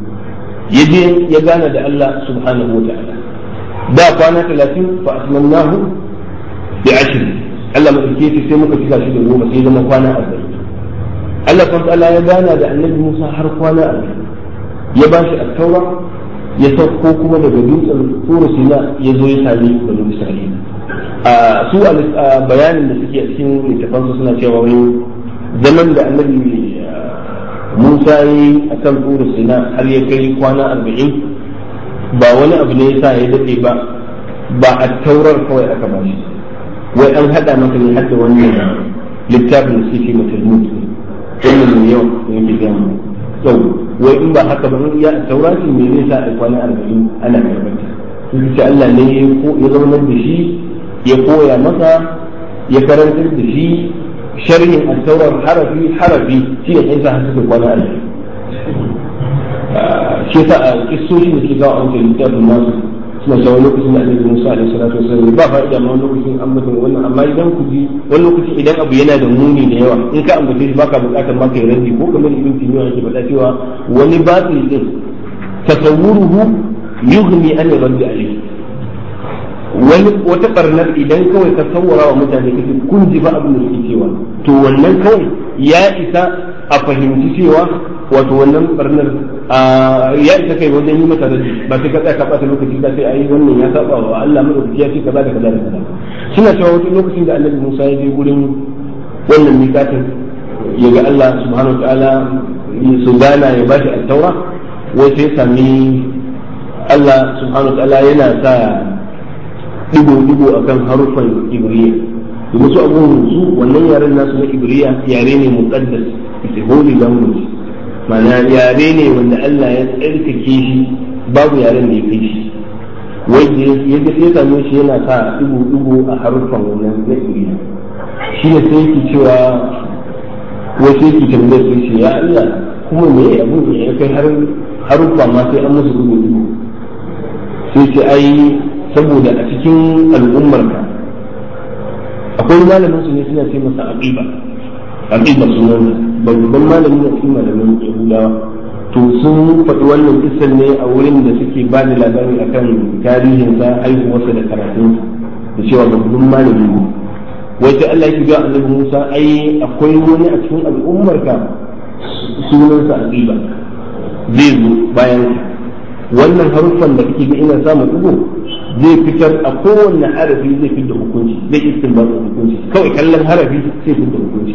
ya je ya gana da Allah subhanahu wa ta'ala da kwana talatin fa asmannahu bi ashir Allah madauke shi sai muka cika shi da goma sai zama kwana arba'in Allah subhanahu wa ta'ala ya gana da annabi Musa har kwana arba'in ya ba shi at-taura ya sauko kuma daga dutsen Turu Sina ya zo ya sami banu Isra'ila a su a bayanin da suke a cikin littafansu suna cewa wai zaman da annabi Musa yi a kan Turu Sina har ya kai kwana arba'in ba wani abu ne yasa ya daɗe ba ba a taurar kawai aka ba shi wai an haɗa masa ne hadda wannan littafin da suke mata mutu wannan mai yawa da yake gaya mu yau wai in ba haka ba in ya taura ce me zai sa a kwana arba'in ana karbata sun ce Allah ne ya zaunar da shi ya koya masa ya karantar da shi sharhin al-taurar harafi harafi shi ne yasa har suka kwana arba'in shi yasa a kissoshin da ke gawa a wancan littafin nasu suna cewa lokacin da annabi Musa alaihi salatu wasallam ba fa'ida ma wani lokacin ambaton wannan amma idan ku ji wani lokacin idan abu yana da muni da yawa in ka ambace shi baka bukatar ma kai raddi ko kamar ibn Taymiyyah yake faɗa cewa wani batil din tasawwuruhu yughni an raddi alayhi wani wata barnar idan kawai ka sawwara wa mutane kake kun ji ba abin da suke cewa to wannan kawai ya isa a fahimci cewa wato wannan barnar ya isa kai wajen yi masa raji ba sai ka tsaya ka bata lokaci ka sai ayi wannan ya saba wa Allah madaukaki ya ce kaza da kaza da kaza suna cewa wata lokacin da Annabi Musa ya je gurin wannan mikatin ya ga Allah subhanahu wataala su gana ya bashi al-taura wai sai sami Allah subhanahu wataala yana sa digo-digo akan harufan ibriya domin su abubuwan su wannan yaren nasu na ibriya yare ne muqaddas it's a holy language mana yare ne wanda Allah ya tsarkake shi babu yaren da ya kai shi wanda ya ga sai same shi yana sa digo-digo a harufan wannan na ibriya shi ne sai yake cewa wasu yake tambayar sai shi ya Allah kuma me abu ne ya kai har haruffa ma sai an musu digo-digo sai ce ai saboda a cikin al'ummarka akwai malamin su ne suna ce masa aqiba aqiba sunan babban malami ne cikin malamin yahudawa to sun faɗi wannan kisan ne a wurin da suke ba da labari akan tarihinsa haihuwarsa da karatun da cewa babban malami ne wai sai Allah ya ga annabi Musa ai akwai wani a cikin al'ummarka sunansa aqiba zai zo bayan wannan haruffan da kake ga ina samu dugo zai fitar a kowanne harafi zai fitar da hukunci zai istinbat da hukunci kawai kallon harafi sai fitar da hukunci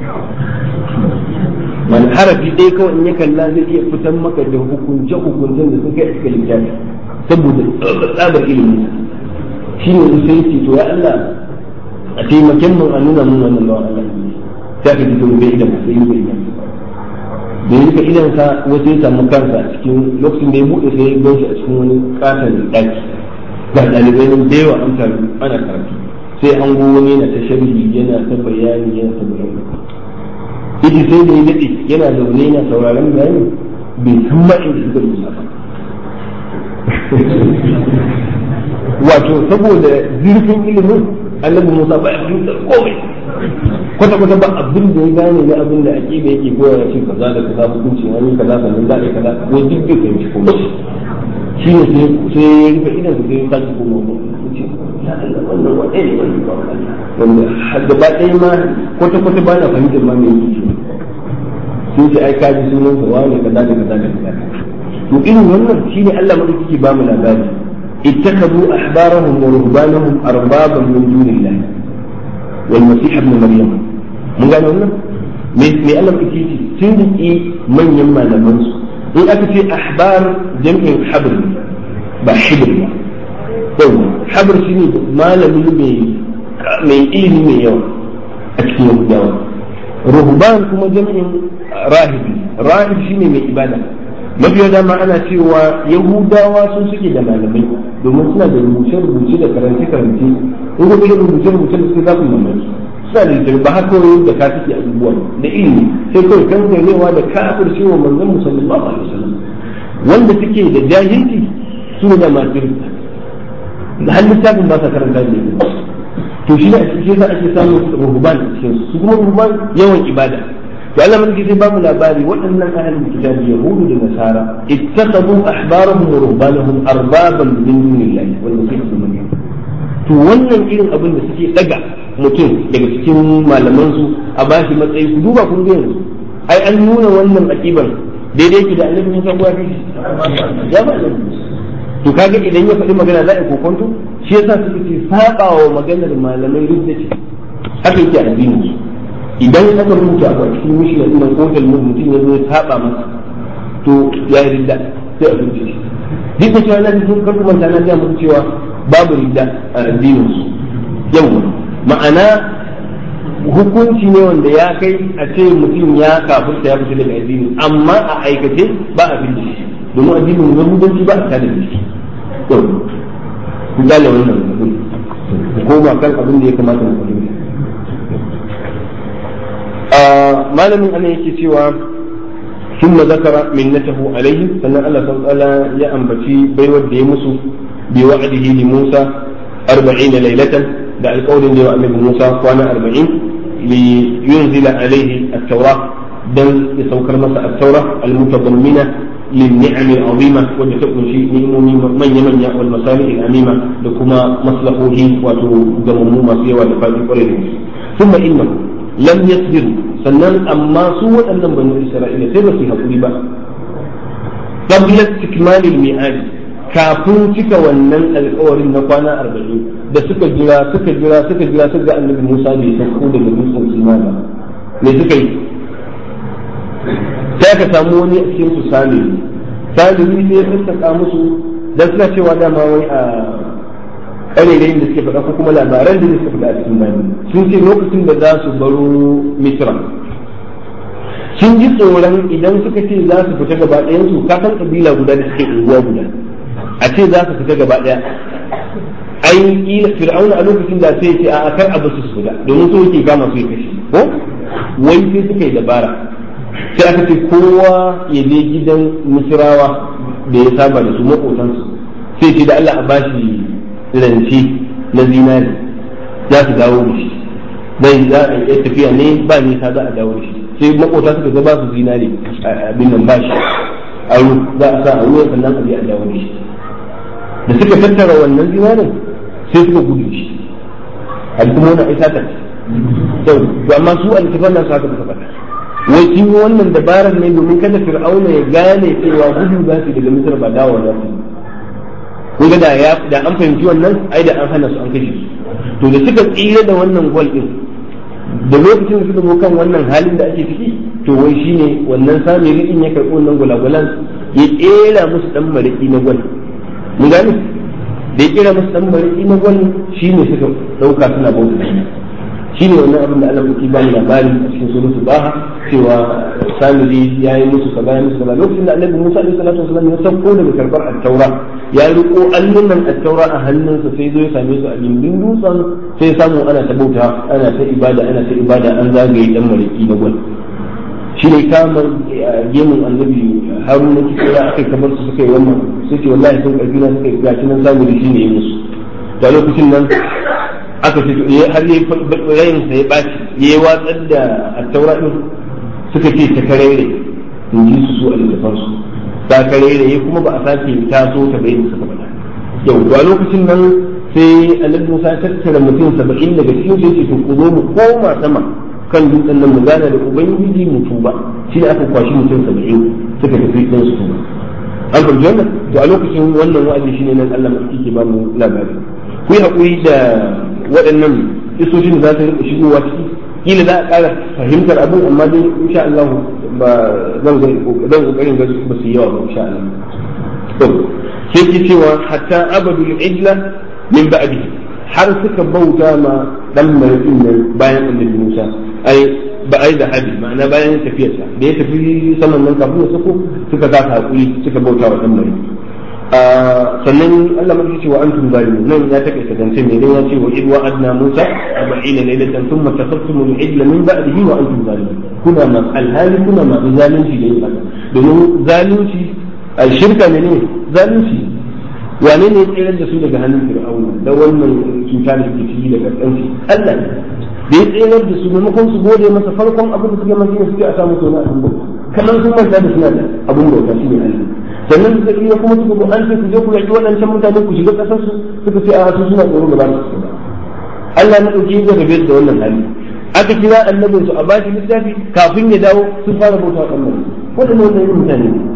man harafi ɗaya kawai in ya kalla zai iya fitar maka da hukunce hukuncen da sun kai a cikin littafi saboda tsabar ilimi shi ne sai ce to ya Allah a taimaken mun a nuna mun wannan bawan Allah sai ka ji to bai da sai yi bai da ya rika idan sa wasu ya samu kansa a cikin lokacin da ya buɗe sai ya gan shi a cikin wani katon ɗaki ga ɗalibai nan da yawa an taru ana karatu sai an go wani yana ta sharhi yana ta bayani yana ta bayani ita sai da ya daɗe yana zaune yana sauraron bayani bai san ma inda suka rubuta ba wato saboda zurfin ilimin annabi Musa ba ya fahimtar komai kwata kwata ba abin da ya gane na abin da ake da yake koya shi kaza da kaza hukunci an yi kaza sannan za a yi kaza wai duk bai fahimci komai shi ne sai ya rufe idan su sai ya sake koma wannan wadai ne wannan ba wanda gaba ɗaya ma kwata kwata ba na fahimtar ma mai yake sun ce ai kaji sunan sa wani kaza da kaza da kaza to irin wannan shine Allah madaukaki ba mu labari اتخذوا أحبارهم ورهبانهم أربابا من دون الله والمسيح ابن مريم من قال لنا me Allah ke ce sun riƙe manyan malamansu in aka ce ahbar jam'in habr ba hibr ba yau habr shi ne malami mai ilimi mai yawa a cikin yahudawa ruhban kuma jam'in rahibi rahib shi ne mai ibada mafiya dama ana cewa yahudawa sun suke da malamai domin suna da rubuce-rubuce da karance-karance in ga irin rubuce-rubuce da suke za ku mamaki suna da littafi ba haka wani da ka suke abubuwa da ilimi sai kawai kan ganewa da kafir cewa manzon musallallahu alaihi wasallam wanda suke da jahilci su ne da masu da har littafin ba sa karanta da to shi ne a cikin sa ake samun ruhuban a cikin su kuma ruhuban yawan ibada to Allah mulki sai bamu labari waɗannan ahlul kitabi yahudu da nasara ittakhadhu ahbarahum wa ruhbanahum arbaban min dunillahi wal masih ibn maryam to wannan irin abin da suke daga mutum daga cikin malaman su a bashi matsayi ku duba kun ga yanzu ai an nuna wannan aqiban daidai ki da annabi Musa ko ya ba to kaga idan ya faɗi magana za a kokonto shi yasa suka ce saba wa maganar malamai ridda ce haka yake addini idan aka rubuta a cikin mishina ina ko talmud mutum ya zo ya saba masa to ya yi ridda sai a rubuce shi duk da cewa na cikin karku manta na ga muku cewa babu ridda a addinin su yau ma'ana hukunci ne wanda ya kai a ce mutum ya kafirta ya fita daga addini amma a aikace ba a fi shi domin addinin yahudanci ba a tada da shi to ku gane wannan abin ko ba kan abin da ya kamata mu fahimta malamin ana yake cewa ثم ذكر منته عليهم سنة الله سبحانه وتعالى يا أنبتي بيود يمسو بوعده لموسى أربعين ليلة دع القول اللي وأمر موسى وأنا أربعين لينزل عليه التوراة دل يسوكر مسا التوراة المتضمنة للنعم العظيمة وتكون شيء من يمن والمصالح الأميمة لكما مصلحه وتدممو ما فيه ولفاته ثم إنه lam yasbiru sannan amma su waɗannan banu isra'ila sai ba su haƙuri ba qabla istikmalil mi'ad kafin cika wannan alƙawarin na kwana arba'in da suka jira suka jira suka jira suka ga annabi Musa bai sauko daga dutsen Sinai ba me suka yi sai ka samu wani a cikin su salihu salihu sai ya sassaka musu dan suna cewa dama wai a ƙarerayin da suke faɗa ko kuma labaran da suka faɗa a cikin bani sun ce lokacin da za su baro misra sun ji tsoron idan suka ce za su fita gaba ɗayan su ka san ƙabila guda da suke unguwa guda a ce za su fita gaba ɗaya ai kila fir'auna a lokacin da sai ce a kar a basu su fita domin so yake kama su ya kashe ko wai sai suka yi dabara sai aka ce kowa ya je gidan misrawa da ya saba da su maƙotansu sai ce da Allah a bashi rance na zinari za su dawo da shi dai za a yi tafiya ne ba nisa za a dawo da shi sai makota suka ga ba su zinari abin nan ba shi aro za a sa a ruwan sannan a je a dawo da shi da suka tattara wannan zinarin sai suka gudu shi al'umma na isa ta to amma su alkifan nan su haka suka faɗa wai kin yi wannan dabarar ne domin kada fir'auna ya gane cewa gudu za su daga misir ba dawo za su kun da ya da an fahimci wannan ai da an hana su an kashe su to da suka tsira da wannan gol din da lokacin da suka zo kan wannan halin da ake ciki to wai shine wannan sami in ya karɓi wannan gulagulan ya kera musu dan mariki na gwal mun gane da ya kera musu dan mariki na gwal shine suka dauka suna bauta shine wannan abin da Allah yake ba ni labari a cikin suratul baha cewa samiri ya yi musu kaza ya musu kaza lokacin da annabi Musa alaihi salatu wasallam ya sauko daga karbar at-taura ya riko allunan at-taura a hannunsa sai zo ya same su a gindin dutsen sai samu ana ta bauta ana ta ibada ana ta ibada an zagaye dan mariki na gwal shi ne kamar gemun annabi haruna kisa aka kamar su suka yi wannan sai ce wallahi sun karfi na suka yi gashi nan samiri shi ne ya musu da lokacin nan aka ce har yi rayin sa ya ɓaci ya yi watsar da attaura ɗin suka ce ta karere in ji su su a littafan su ta karere ya kuma ba a sake taso ta bai suka faɗa yau a lokacin nan sai annabi Musa ya tattara mutum saba'in daga cikin sai ce to ku zo mu koma sama kan dutsen nan mu gana da ubangiji mu tuba shi ne aka kwashi mutum saba'in suka tafi ɗin su tuba an fahimci wannan to a lokacin wannan wa'azi shine nan Allah mai ke ba mu labari ku yi haƙuri da waɗannan isoshin da za su rika shigowa ciki kila za a ƙara fahimtar abin amma dai insha Allah ba zan zan kokarin ga ba su yawa ba insha Allah to sai ki cewa hatta abadul ijla min ba'di har suka bauta ma dan marikin nan bayan annabi Musa ai ba ai da hadi ma'ana bayan tafiyarsa da ya tafi saman nan kafin ya sako suka za hakuri suka bauta wa dan marikin sannan Allah mai ce wa antum zalimun nan ya take kadance me dan ya ce wa idwa adna Musa 40 laylatan thumma tafattum al-ijla min ba'dihi wa antum zalimun kuna ma alhali kuna ma zalunci da yin haka domin zalunci shirka ne ne zalunci wane ne tsere da su daga hannun fir'auna da wannan cuta da ke ciki daga kanci Allah ne da ya tsayar da su maimakon su gode masa farkon abin da suke masa ne suke a samu tona abin bauta kamar sun manta da suna da abin bauta shi ne Allah sannan suka iya kuma suka zo an ce ku je ku yaƙi waɗancan mutane ku shiga ƙasar su suka ce a su suna tsoro ba za su ba Allah na ɗauki ya rabe da wannan hali aka kira annabin su a bashi littafi kafin ya dawo sun fara bauta wa Allah waɗannan wannan irin mutane ne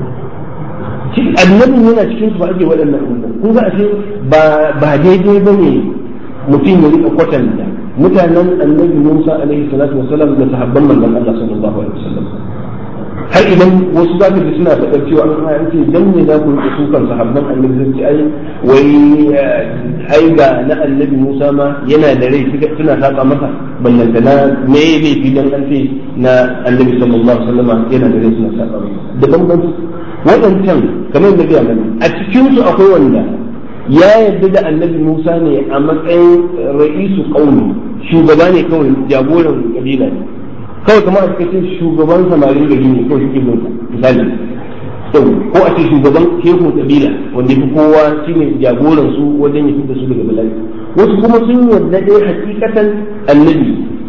annabin yana cikin su ba ake waɗannan abubuwan kun ga ashe ba daidai ba ne mutum ya rika kwatanta mutanen annabi Musa alaihi salatu wasallam da sahabban manzon Allah sallallahu alaihi wasallam har idan wasu za ka ji suna faɗar cewa an an ce dan ne za ku rika sukan sahabban annabi sun ce ai wai ai ga na annabi Musa ma yana da rai suna saka masa ballanta na me ne filan an ce na annabi sallallahu alaihi wasallam yana da rai suna saka masa da bambanci waɗancan kamar da biya mana a cikin su akwai wanda ya yarda da annabi Musa ne a matsayin ra'isu qaumi shugaba ne kawai jagoran kabila ne kawai kamar a cikin shugaban samarin gari ne kawai suke bin misali ko a ce shugaban shehun kabila wanda fi kowa shine jagoran su wajen ya da su daga bala'i wasu kuma sun yarda dai hakikatan annabi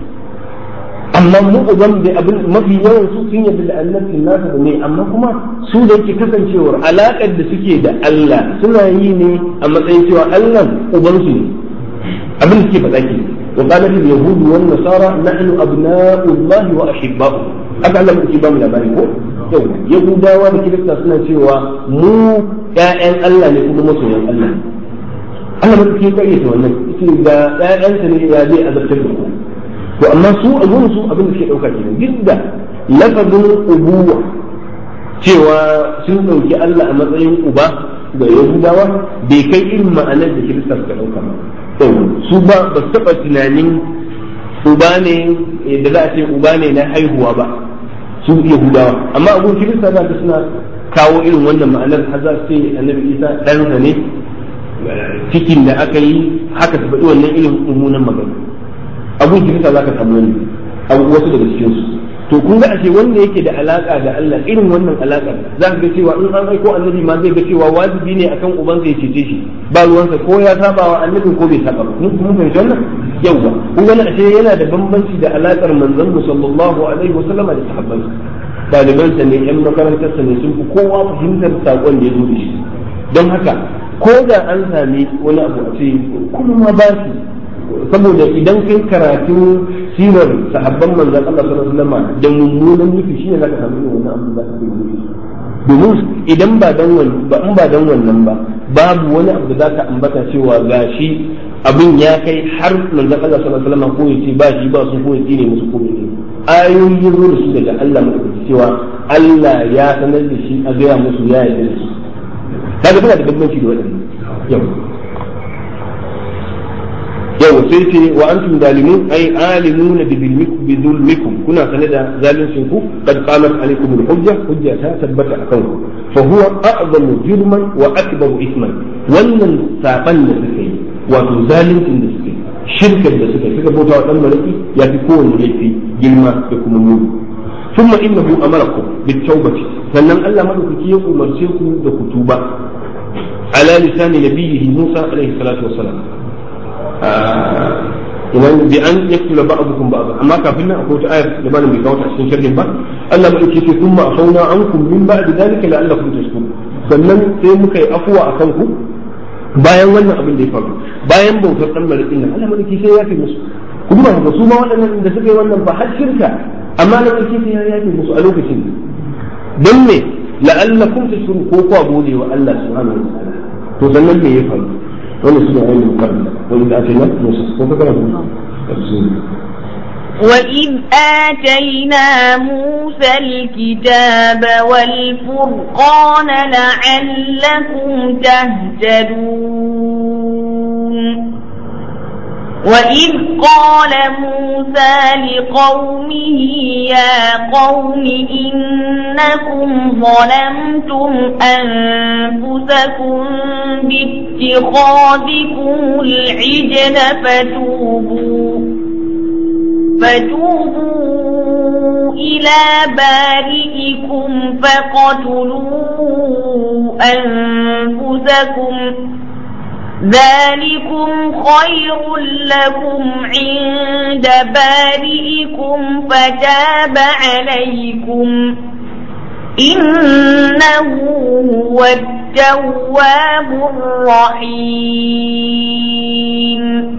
amma mu uban da abin mafi yawan su sun yarda da annabin nasa da ne amma kuma su da yake kasancewar alakar da suke da Allah suna yi ne a matsayin cewa Allah uban su ne abin da suke faɗa ke wa qala al yahud wan nasara nahnu abna'u Allah wa ahibba'u aka Allah muke ba mu labari ko yau yahudawa da kirista suna cewa mu ƴaƴan Allah ne kuma masoyan Allah Allah muke kayyata wannan yace da ƴaƴansa ne ya zai azabtar da ku to amma su a gurin su abin da suke dauka kenan duk da lafazin ubuwa cewa sun dauki Allah a matsayin uba ga Yahudawa bai kai irin ma'anar da Kirista suka dauka ba su ba ba su taba tunanin uba ne da za a ce uba ne na haihuwa ba su Yahudawa amma a gurin Kirista za ka suna kawo irin wannan ma'anar har za su ce Annabi Isa ɗansa ne cikin da aka yi haka su faɗi wannan irin mummunan magana abun kirista za ka samu wani wasu daga cikin su to kun ga ashe wanda yake da alaka da Allah irin wannan alaka za ka ga cewa in an aiko annabi ma zai ga cewa wajibi ne akan ubansa ya cece shi ba ruwansa ko ya saba wa annabi ko bai saba ba mun fahimci wannan yawa kun ga ashe yana da bambanci da alakar manzon mu sallallahu alaihi wasallama da sahabban ɗalibansa ne yan makarantarsa ne sun fi kowa fahimtar saƙon da ya zo da shi don haka ko da an sami wani abu a ce kuma ba su saboda idan kai karatu sirar sahabban manzan Allah sallallahu alaihi wasallam da mummunan nufi shine zaka samu wannan abu da kake yi domin idan ba dan wannan ba in ba dan wannan ba babu wani abu da zaka ambata cewa gashi abin ya kai har manzan Allah sallallahu alaihi wasallam ko yace ba shi ba su ko yace ne musu ko ne ayoyi zo da su daga Allah mai cewa Allah ya sanar da shi a gaya musu ya yarda da shi kaga tana da bambanci da waɗannan yau yau sai ce wa antum zalimun ay alimuna bi zulmikum kuna sane da zalincin ku qad qamat alaykum al-hujja hujja ta tabbata akan ku fa huwa a'zamu jurman wa akbaru isman wannan saban da suka yi wato zalincin da suka yi shirkar da suka yi suka bauta wa dan malaki ya fi kowanne laifi girma da kuma muni ثم إنه أمركم بالتوبة sannan Allah madaukaki ya umarce ku da ku tuba ala lisani nabiyhi Musa alaihi salatu wassalam idan bi an yaktula ba'dukum ba'd amma kafin nan akwai wata ayar da bani bai kawo ta cikin sharhin ba Allah madaukaki ce thumma afawna ankum min ba'di dhalika la'allakum tashkurun sannan sai muka yi afuwa akan ku bayan wannan abin da ya faru bayan bautar dan malakin nan Allah madaukaki sai ya fi musu ku duba ga su ma waɗannan da suka yi wannan ba har shirka amma na ƙarshe sai ya yafe musu a lokacin don me la'allakum tashkurun ko kwa gode wa Allah subhanahu wa ta'ala to sannan me ya faru wannan suna yin mukarrama wani da ake nan musu ko ka karanta
وإذ آتينا موسى الكتاب والفرقان لعلكم تهتدون وإذ قال موسى لقومه يا قوم إنكم ظلمتم أنفسكم باتخاذكم العجل فتوبوا فتوبوا إلى بارئكم فقتلوا أنفسكم ذلكم خير لكم عند بارئكم فتاب عليكم إنه هو التواب الرحيم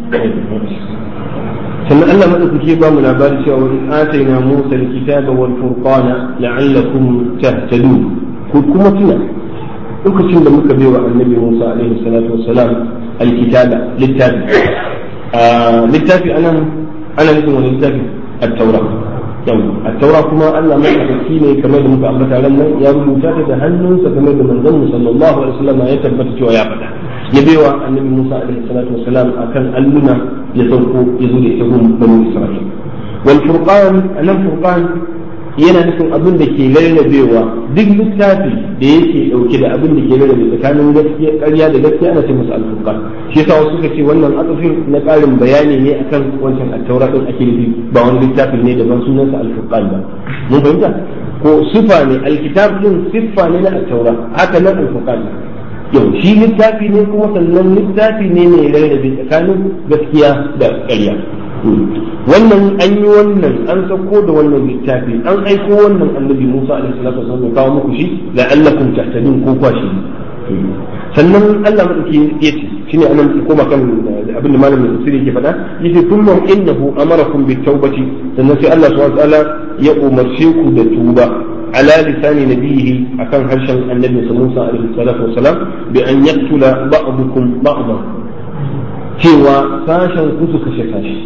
sannan Allah madaukake ba mu labari cewa wa atayna Musa al-kitaba wal furqana la'allakum tahtadun ku kuma tuna lokacin da muka bai wa annabi Musa alaihi salatu wassalam al-kitaba littafi littafi anan ana nufin wani littafi at-taura yau at-taura kuma Allah madaukaki ne kamar da muka ambata ran nan ya rubuta ta da hannunsa kamar da manzon sallallahu alaihi wasallam ya tabbata cewa ya faɗa ya baiwa annabi Musa alaihi salatu wassalam akan alluna ya sauko ya zo da ita gun banu Isra'il wal furqan anan furqan yana nufin abin da ke rarrabewa duk littafi da yake dauke da abin da ke rarrabe tsakanin gaskiya ƙarya da gaskiya ana ce masa al-furqan shi yasa wasu suka ce wannan atufin na ƙarin bayani ne akan wancan at-taura din ake nufi ba wani littafin ne daban sunansa al-furqan ba mun fahimta ko sifa ne alkitab din siffa ne na at-taura haka nan al-furqan yau shi littafi ne kuma sannan littafi ne mai rarrabe tsakanin gaskiya da ƙarya wannan an yi wannan an sauko da wannan littafi an aiko wannan annabi Musa alaihi salatu wasallam ya kawo muku shi la'allakum tahtadun ko kwashi sannan Allah madauki ya ce shine anan koma kan abin da malamin tafsiri yake faɗa yace thumma innahu amarakum bit tawbati sannan sai Allah subhanahu wa ta'ala ya umarce ku da tuba على لسان نبيه أكان هرشا النبي صلى الله عليه الصلاة والسلام بأن يقتل بعضكم بعضا cewa sashen kusu kashe sashi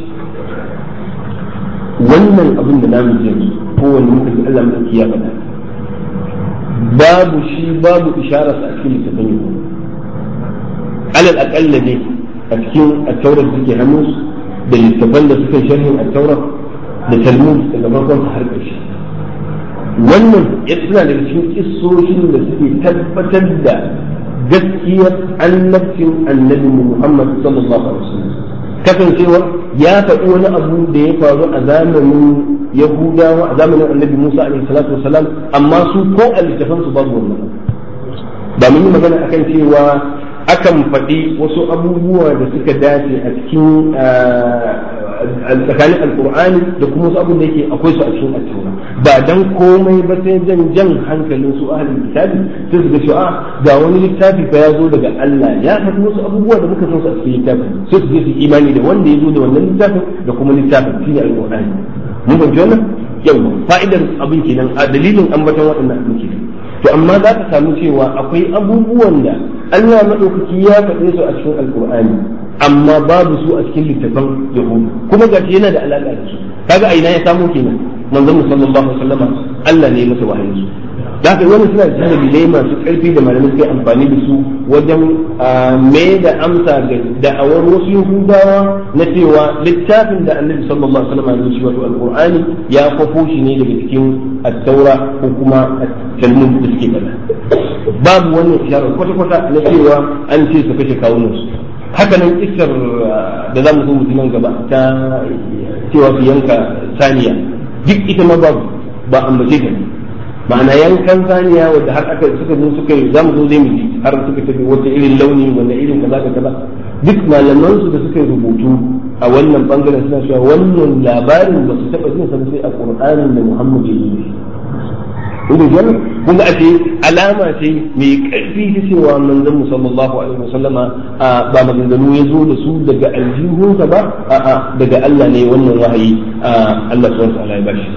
wannan abin da namu jami kowane muka ji Allah muka ya faɗa babu shi babu isharar a cikin littafin yau alal aƙalla ne a cikin attaurar da suke hannu da littafan da suka sharhin attaurar da talmud daga farkon har ƙarshe wannan ya suna daga cikin kissoshin da suke tabbatar da gaskiyar annabcin annabi Muhammad sallallahu alaihi wasallam kasancewar ya faɗi wani abu da ya faru a zamanin Yahudawa a zamanin annabi Musa alaihi salatu wasalam amma su ko a littafan su babu wannan ba mun yi magana akan cewa akan faɗi wasu abubuwa da suka dace a cikin tsakanin alkur'ani da kuma wasu abin da yake akwai su a cikin attaura ba dan komai ba sai jan jan hankalin su ahlul kitabi sai su ga cewa ga wani littafi fa ya zo daga Allah ya faɗi wasu abubuwa da muka san su a cikin littafin sai su je su imani da wanda ya zo da wannan littafin da kuma littafin shine alkur'ani mun fahimci wannan yau fa'idar abin kenan a dalilin ambaton waɗannan abin kenan to amma za ka samu cewa akwai abubuwan da Allah maɗaukaki ya faɗe su a cikin alkur'ani amma babu su a cikin littafan yahudu kuma ga yana da alaƙa da su kaga a ina ya samu kenan manzon mu sallallahu alaihi wasallama Allah ne masa wahayin su da haka wani suna da dalilai masu ƙarfi da malamai suka amfani da su wajen mai da amsa ga da'awar wasu yahudawa na cewa littafin da annabi sallallahu alaihi wasallam ya shi wato alqur'ani ya kwafo shi ne daga cikin at-taura ko kuma at-talmud da suke faɗa babu wannan isharar kwata-kwata na cewa an ce su kashe kawunan su haka nan isar da za mu zo mutum gaba ta cewa su yanka saniya duk ita ma babu ba ambace ta ma'ana yankan saniya wadda har aka suka zo suka yi za mu zo zai mu ji har suka tafi wata irin launi wanda irin kaza da kaza duk malaman su da suka yi rubutu a wannan bangaren suna cewa wannan labarin ba su taba jin sa sai a Qur'anin da Muhammad ya yi inda jan kun ga ake alama ce mai karfi ta cewa manzon mu sallallahu alaihi wasallama ba maganganu ya zo da su daga aljihunsa ba a'a daga Allah ne wannan wahayi Allah subhanahu wa ta'ala ya bashi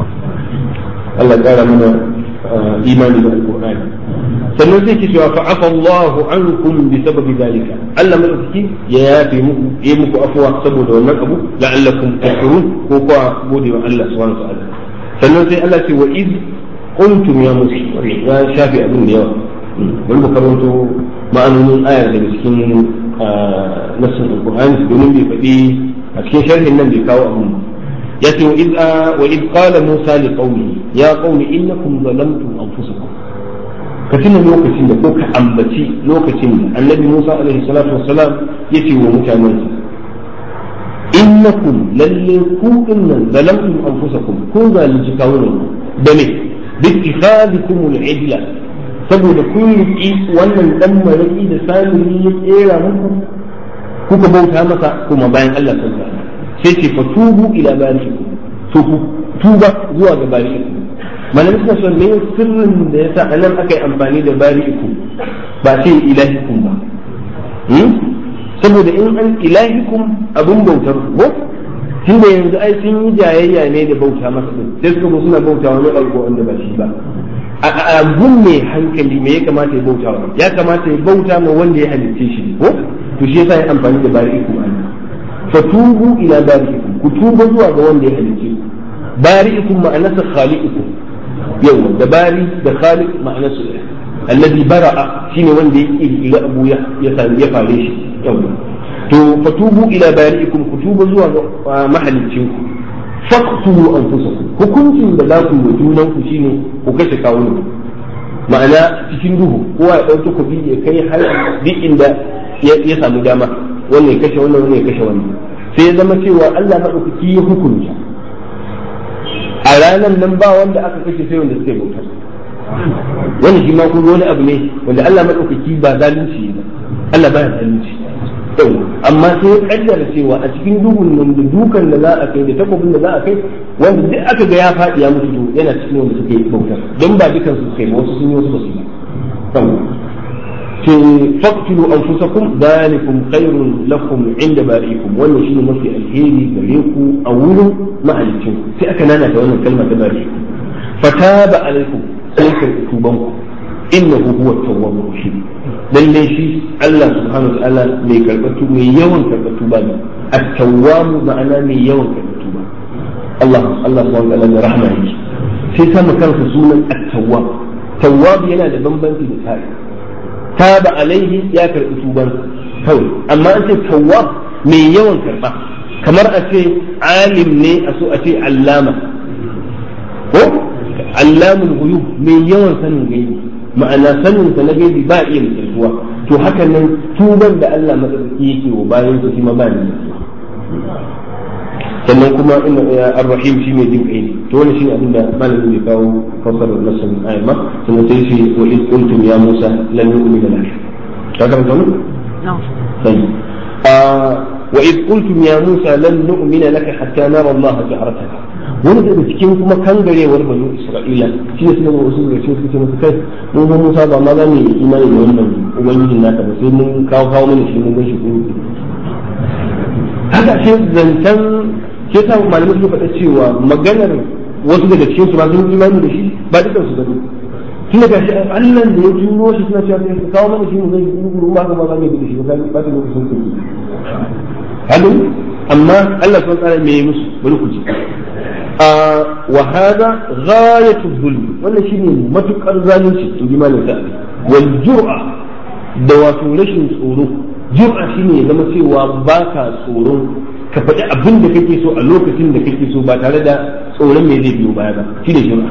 Allah ƙara mana imani da alƙur'ani sannan zai ce cewa fa'afa Allahu ankum bi sababi dalika Allah madaukaki ya yafe muku ya muku afwa saboda wannan abu la'allakum tashkurun ko kuwa gode wa Allah subhanahu wa ta'ala sannan sai Allah ce wa iz qultum ya musa ya shafe abin da yawa bari mu karanto ma'anonin ayar daga cikin nassin alƙur'ani domin bai faɗi a cikin sharhin nan bai kawo abin ba يأتي وإذ, آه وإذ قال موسى لقومه يا قوم إنكم ظلمتم أنفسكم كتنا لوكتين كوك أنبتي لوكتين النبي موسى عليه الصلاة والسلام يتي ومتامنسا إنكم للي كوكنا ظلمتم أنفسكم كونا لجكاونا بني باتخاذكم العدلة saboda kun riƙi wannan dan maraki da samiri ya kera muku kuka bauta masa kuma bayan Allah sallallahu alaihi wasallam sai ce fatubu ila bari'ikum to ku tuba zuwa ga bari'ikum malamin suna son ne sirrin da yasa anan aka yi amfani da bari'ikum ba sai ilahikum ba saboda in an ilahikum abin bautar ko tunda yanzu ai sun yi jayayya ne da bauta masa din sai suka zo suna bauta wani alko wanda ba shi ba a gun mai hankali me ya kamata ya bauta wa ya kamata ya bauta ma wanda ya halitte shi ko to shi yasa ya amfani da bari'ikum an fatubu ila bari'ikum ku tuba zuwa ga wanda ya halitte ku bari'ikum ma'anarsa khaliqukum yawa da bari da khaliq ma'anarsa ɗaya alladhi bara'a shine wanda ya kirkiri abu ya ya fare shi yawa to fatubu ila bari'ikum ku tuba zuwa ga mahalicin ku faqtulu anfusakum hukuncin da za ku yi junan ku shine ku kashe kawunan ma'ana cikin duhu kowa ya dauki kuɗi ya kai har duk inda ya samu dama wannan ya kashe wannan wannan ya kashe wannan sai ya zama cewa Allah madaukaki ya hukunta a ranar nan ba wanda aka kashe sai wanda suka yi bautar wani shi ma kun wani abu ne wanda Allah madaukaki ba zalunci ba Allah baya zalunci yau amma sai ya kaddara cewa a cikin duhun nan da dukan da za a kai da takobin da za a kai wanda duk aka ga ya faɗi ya mutu yana cikin wanda suka yi bautar don ba dukan su kai ba wasu sun yi wasu ba su yi ce faqtulu anfusakum dalikum khairun lakum inda bari'ikum wannan shine mafi alheri gare ku a wurin mahalicin sai aka nana da wannan kalma ta bari'ikum fataba alaikum sai ka tuban ku innahu huwa tawwabur rahim lalle shi Allah subhanahu wa ta'ala mai karɓar tuba mai yawan karɓar tuba ne at-tawwab ma'ana mai yawan karɓar tuba Allah Allah subhanahu wa ta'ala da rahma yake sai sama kansa sunan at-tawwab tawwab yana da bambanci da tare taba alaihi ya karɓi tuban kawai amma an ce tawwab mai yawan karɓa kamar a ce alim ne a so a ce allama ko allamul ghuyub mai yawan sanin gaibi ma'ana sanin sa na gaibi ba iya misaltuwa to haka nan tuban da Allah madaukaki yake wa bayan su ma ba ni sannan kuma inna ar-rahim shi mai jin kai ne to wannan shine abin da malamin ya kawo fasarar nasin ayat ma sannan sai shi wa id qultum ya musa lan nu'mina lak ka karanta mu sai wa id qultum ya musa lan nu'mina laka hatta nara Allah jahratan wani daga cikin kuma kangarewar banu isra'ila shi ne suna wasu daga cikin suke musu kai mun ga musa ba ma za mu yi imani da wannan ubangijin naka ba sai mun kawo kawo mana shi mun gan shi kuma haka ce zancen ke sa malamai suka faɗa cewa maganar wasu daga cikin su ba sun imani da shi ba dukkan su gani tun da gashi Allah da ya turo shi suna cewa sai kawo mana shi mun gan shi kuma ba ka ba za mu yi da shi ba ba da lokacin su hadu amma Allah subhanahu wa ta'ala me musu bari ku ji وهذا غاية الظلم ولا شيء ما تقر ذلك تجمع لك والجرأة دواتو لشن tsoro jur'a shine ya zama cewa ba ka tsoron ka faɗi abin da kake so a lokacin da kake so ba tare da tsoron me zai biyo baya ba shine jur'a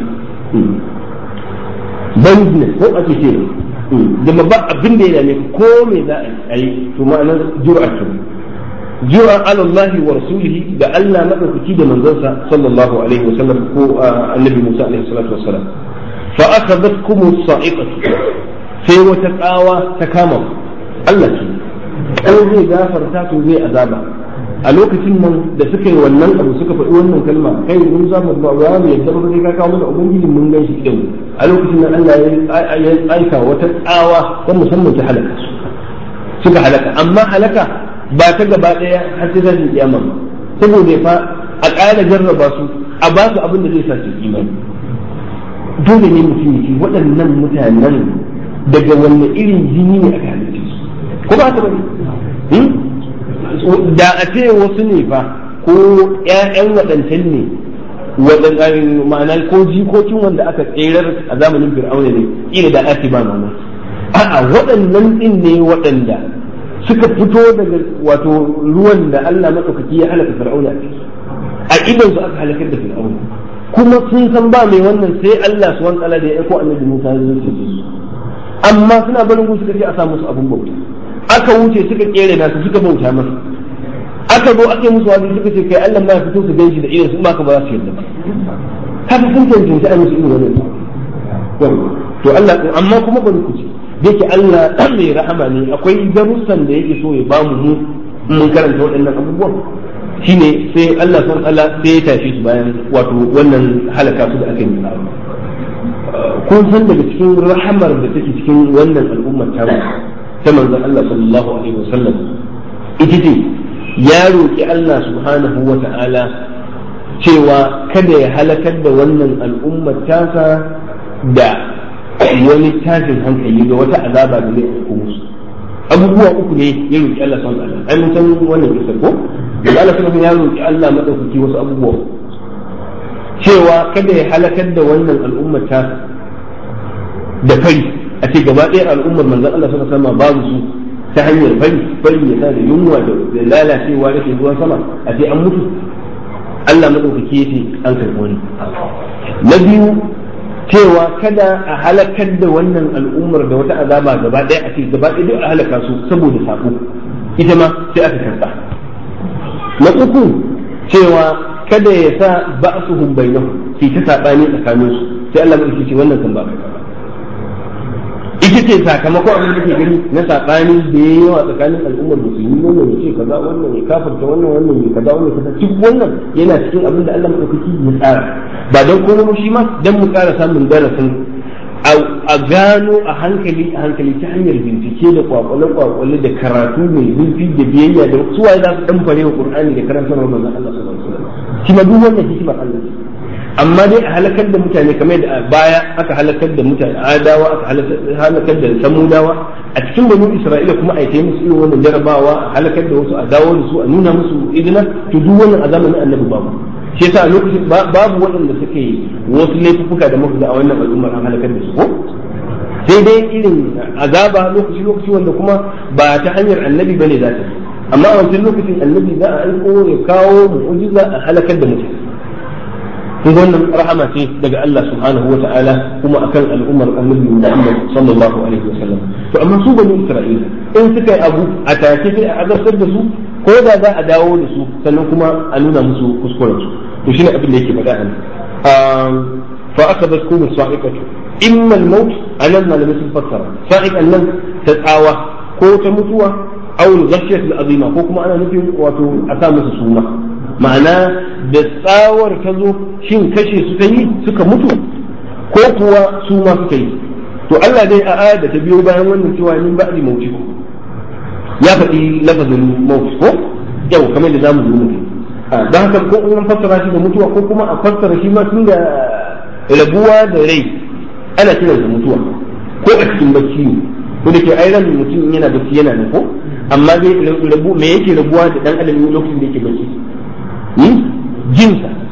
boldness ko ake ce da ba abin da ya dame ko me za a yi to ma'anar jur'a kenan jura ala Allah wa rasulihi da Allah madaukaki da manzansa sallallahu alaihi wasallam ko annabi Musa alaihi salatu wassalam fa akhadhatkum as-sa'iqatu sai wata tsawa ta kama Allah ce ko zai gafarta to zai azaba a lokacin nan da suka yi wannan abu suka faɗi wannan kalma kai mun za mu ba za mu yadda ba sai ka kawo mana ubangiji mun gan shi idan a lokacin nan Allah ya aika wata tsawa ta musamman ta halaka suka halaka amma halaka ba ta gaba ɗaya har sai zai kiyama ba saboda fa a ƙara jarraba su a ba su abin da zai sa su imani dole ne mutum yake waɗannan mutanen daga wanne irin jini ne aka halitta su ko ba ta bari da a ce wasu ne fa ko ƴaƴan waɗancan ne ma'ana ko jikokin wanda aka tserar a zamanin fir'auna ne ila da ake ba mamaki a'a waɗannan ɗin ne waɗanda suka fito daga wato ruwan da Allah maɗaukaki ya halaka fir'auna a idan su aka halakar da fir'auna kuma sun san ba mai wannan sai Allah su wani da ya aiko annabi Musa ya zo su amma suna barin gudu suka ce a sa musu abin bauta aka wuce suka kere nasu suka bauta masa aka zo aka yi musu wani suka ce kai Allah ma ya fito su ganshi da idan su ba ka ba za su yarda ba haka sun cancanci a musu irin wannan to Allah amma kuma bari ku ci yake Allah mai rahama ne akwai darussan da yake so ya bamu mu mun karanta waɗannan abubuwan shine sai Allah san Allah sai ya tashi su bayan wato wannan halaka su da aka yi kun san daga cikin rahamar da take cikin wannan al'ummar ta ta manzon Allah sallallahu alaihi wasallam ita ce ya roki Allah subhanahu wa ta'ala cewa kada ya halakar da wannan al'ummar tasa da wani tashin hankali ga wata azaba da zai auku musu abubuwa uku ne ya roki Allah subhanahu wa ta'ala ai mun san wannan kisa ko da Allah subhanahu ya roki Allah madaukaki wasu abubuwa cewa kada ya halakar da wannan al'ummar tasa da fari a ce gaba ɗaya al'ummar manzon Allah sallallahu alaihi wasallam babu su ta hanyar fari fari ya sa da yunwa da lalacewa da ruwan sama a ce an mutu Allah madaukaki yace an karɓi wani na biyu cewa kada a halakar da wannan al'ummar da wata azaba gaba ɗaya a ce gaba ɗaya duk a halaka su saboda sako ita ma sai aka karɓa na uku cewa kada ya sa ba'suhum bainahum ki ta sabani tsakaninsu sai Allah madaukaki ce wannan kan ba ka ita ce sakamakon abin da ke gani na saɓani da ya yawa tsakanin al'ummar musulmi wannan ya ce kaza wannan ya kafarta wannan wannan ya kaza wannan kaza duk wannan yana cikin abin da Allah madaukaki ya tsara ba don komai shi ma dan mu ƙara samun darasin a gano a hankali a hankali ta hanyar bincike da kwakwale kwakwale da karatu mai zurfi da biyayya da su waye za su dan fare wa Qur'ani da karantar manzon Allah sallallahu alaihi wasallam shi ma duk wannan hikimar Allah amma dai a halakar da mutane kamar da baya aka halakar da mutane adawa aka halakar da samudawa a cikin banu isra'ila kuma a yi musu irin wannan jarabawa a halakar da wasu a dawo da su a nuna musu idina to duk wannan a zamanin annabi babu shi yasa a lokacin babu waɗanda suke wasu laifuka da muka ga a wannan al'ummar an halakar da su ko sai dai irin azaba lokaci lokaci wanda kuma ba ta hanyar annabi bane za ta amma a wancan lokacin annabi za a aiko ya kawo mu'ujiza a halakar da mutane kun wannan rahama ce daga Allah subhanahu wa ta'ala kuma akan al'ummar annabi Muhammad sallallahu alaihi wasallam to amma su bani Isra'ila in suka yi abu a take sai a azabtar da su ko da za a dawo da su sannan kuma a nuna musu kuskuren su to shine abin da yake faɗa a nan fa akabatkum sa'iqatu imma al-maut anan malamai sun fassara sa'iqan nan ta tsawa ko ta mutuwa aw al-ghashiyat al-azima ko kuma ana nufin wato a sa musu suna ma'ana da tsawar ta zo shin kashe su ta yi suka mutu ko kuwa su ma suka yi to Allah dai a aya da ta biyo bayan wannan cewa min ba'di mauti ya faɗi lafazin mauti ko yau kamar da zamu zo mutum don haka ko in fassara shi da mutuwa ko kuma a fassara shi ma tun da rabuwa da rai ana kiran da mutuwa ko a cikin bacci ne ko da ke ai ran mutum yana bacci yana nan ko amma dai rabu me yake rabuwa da dan adam lokacin da yake bacci jinsa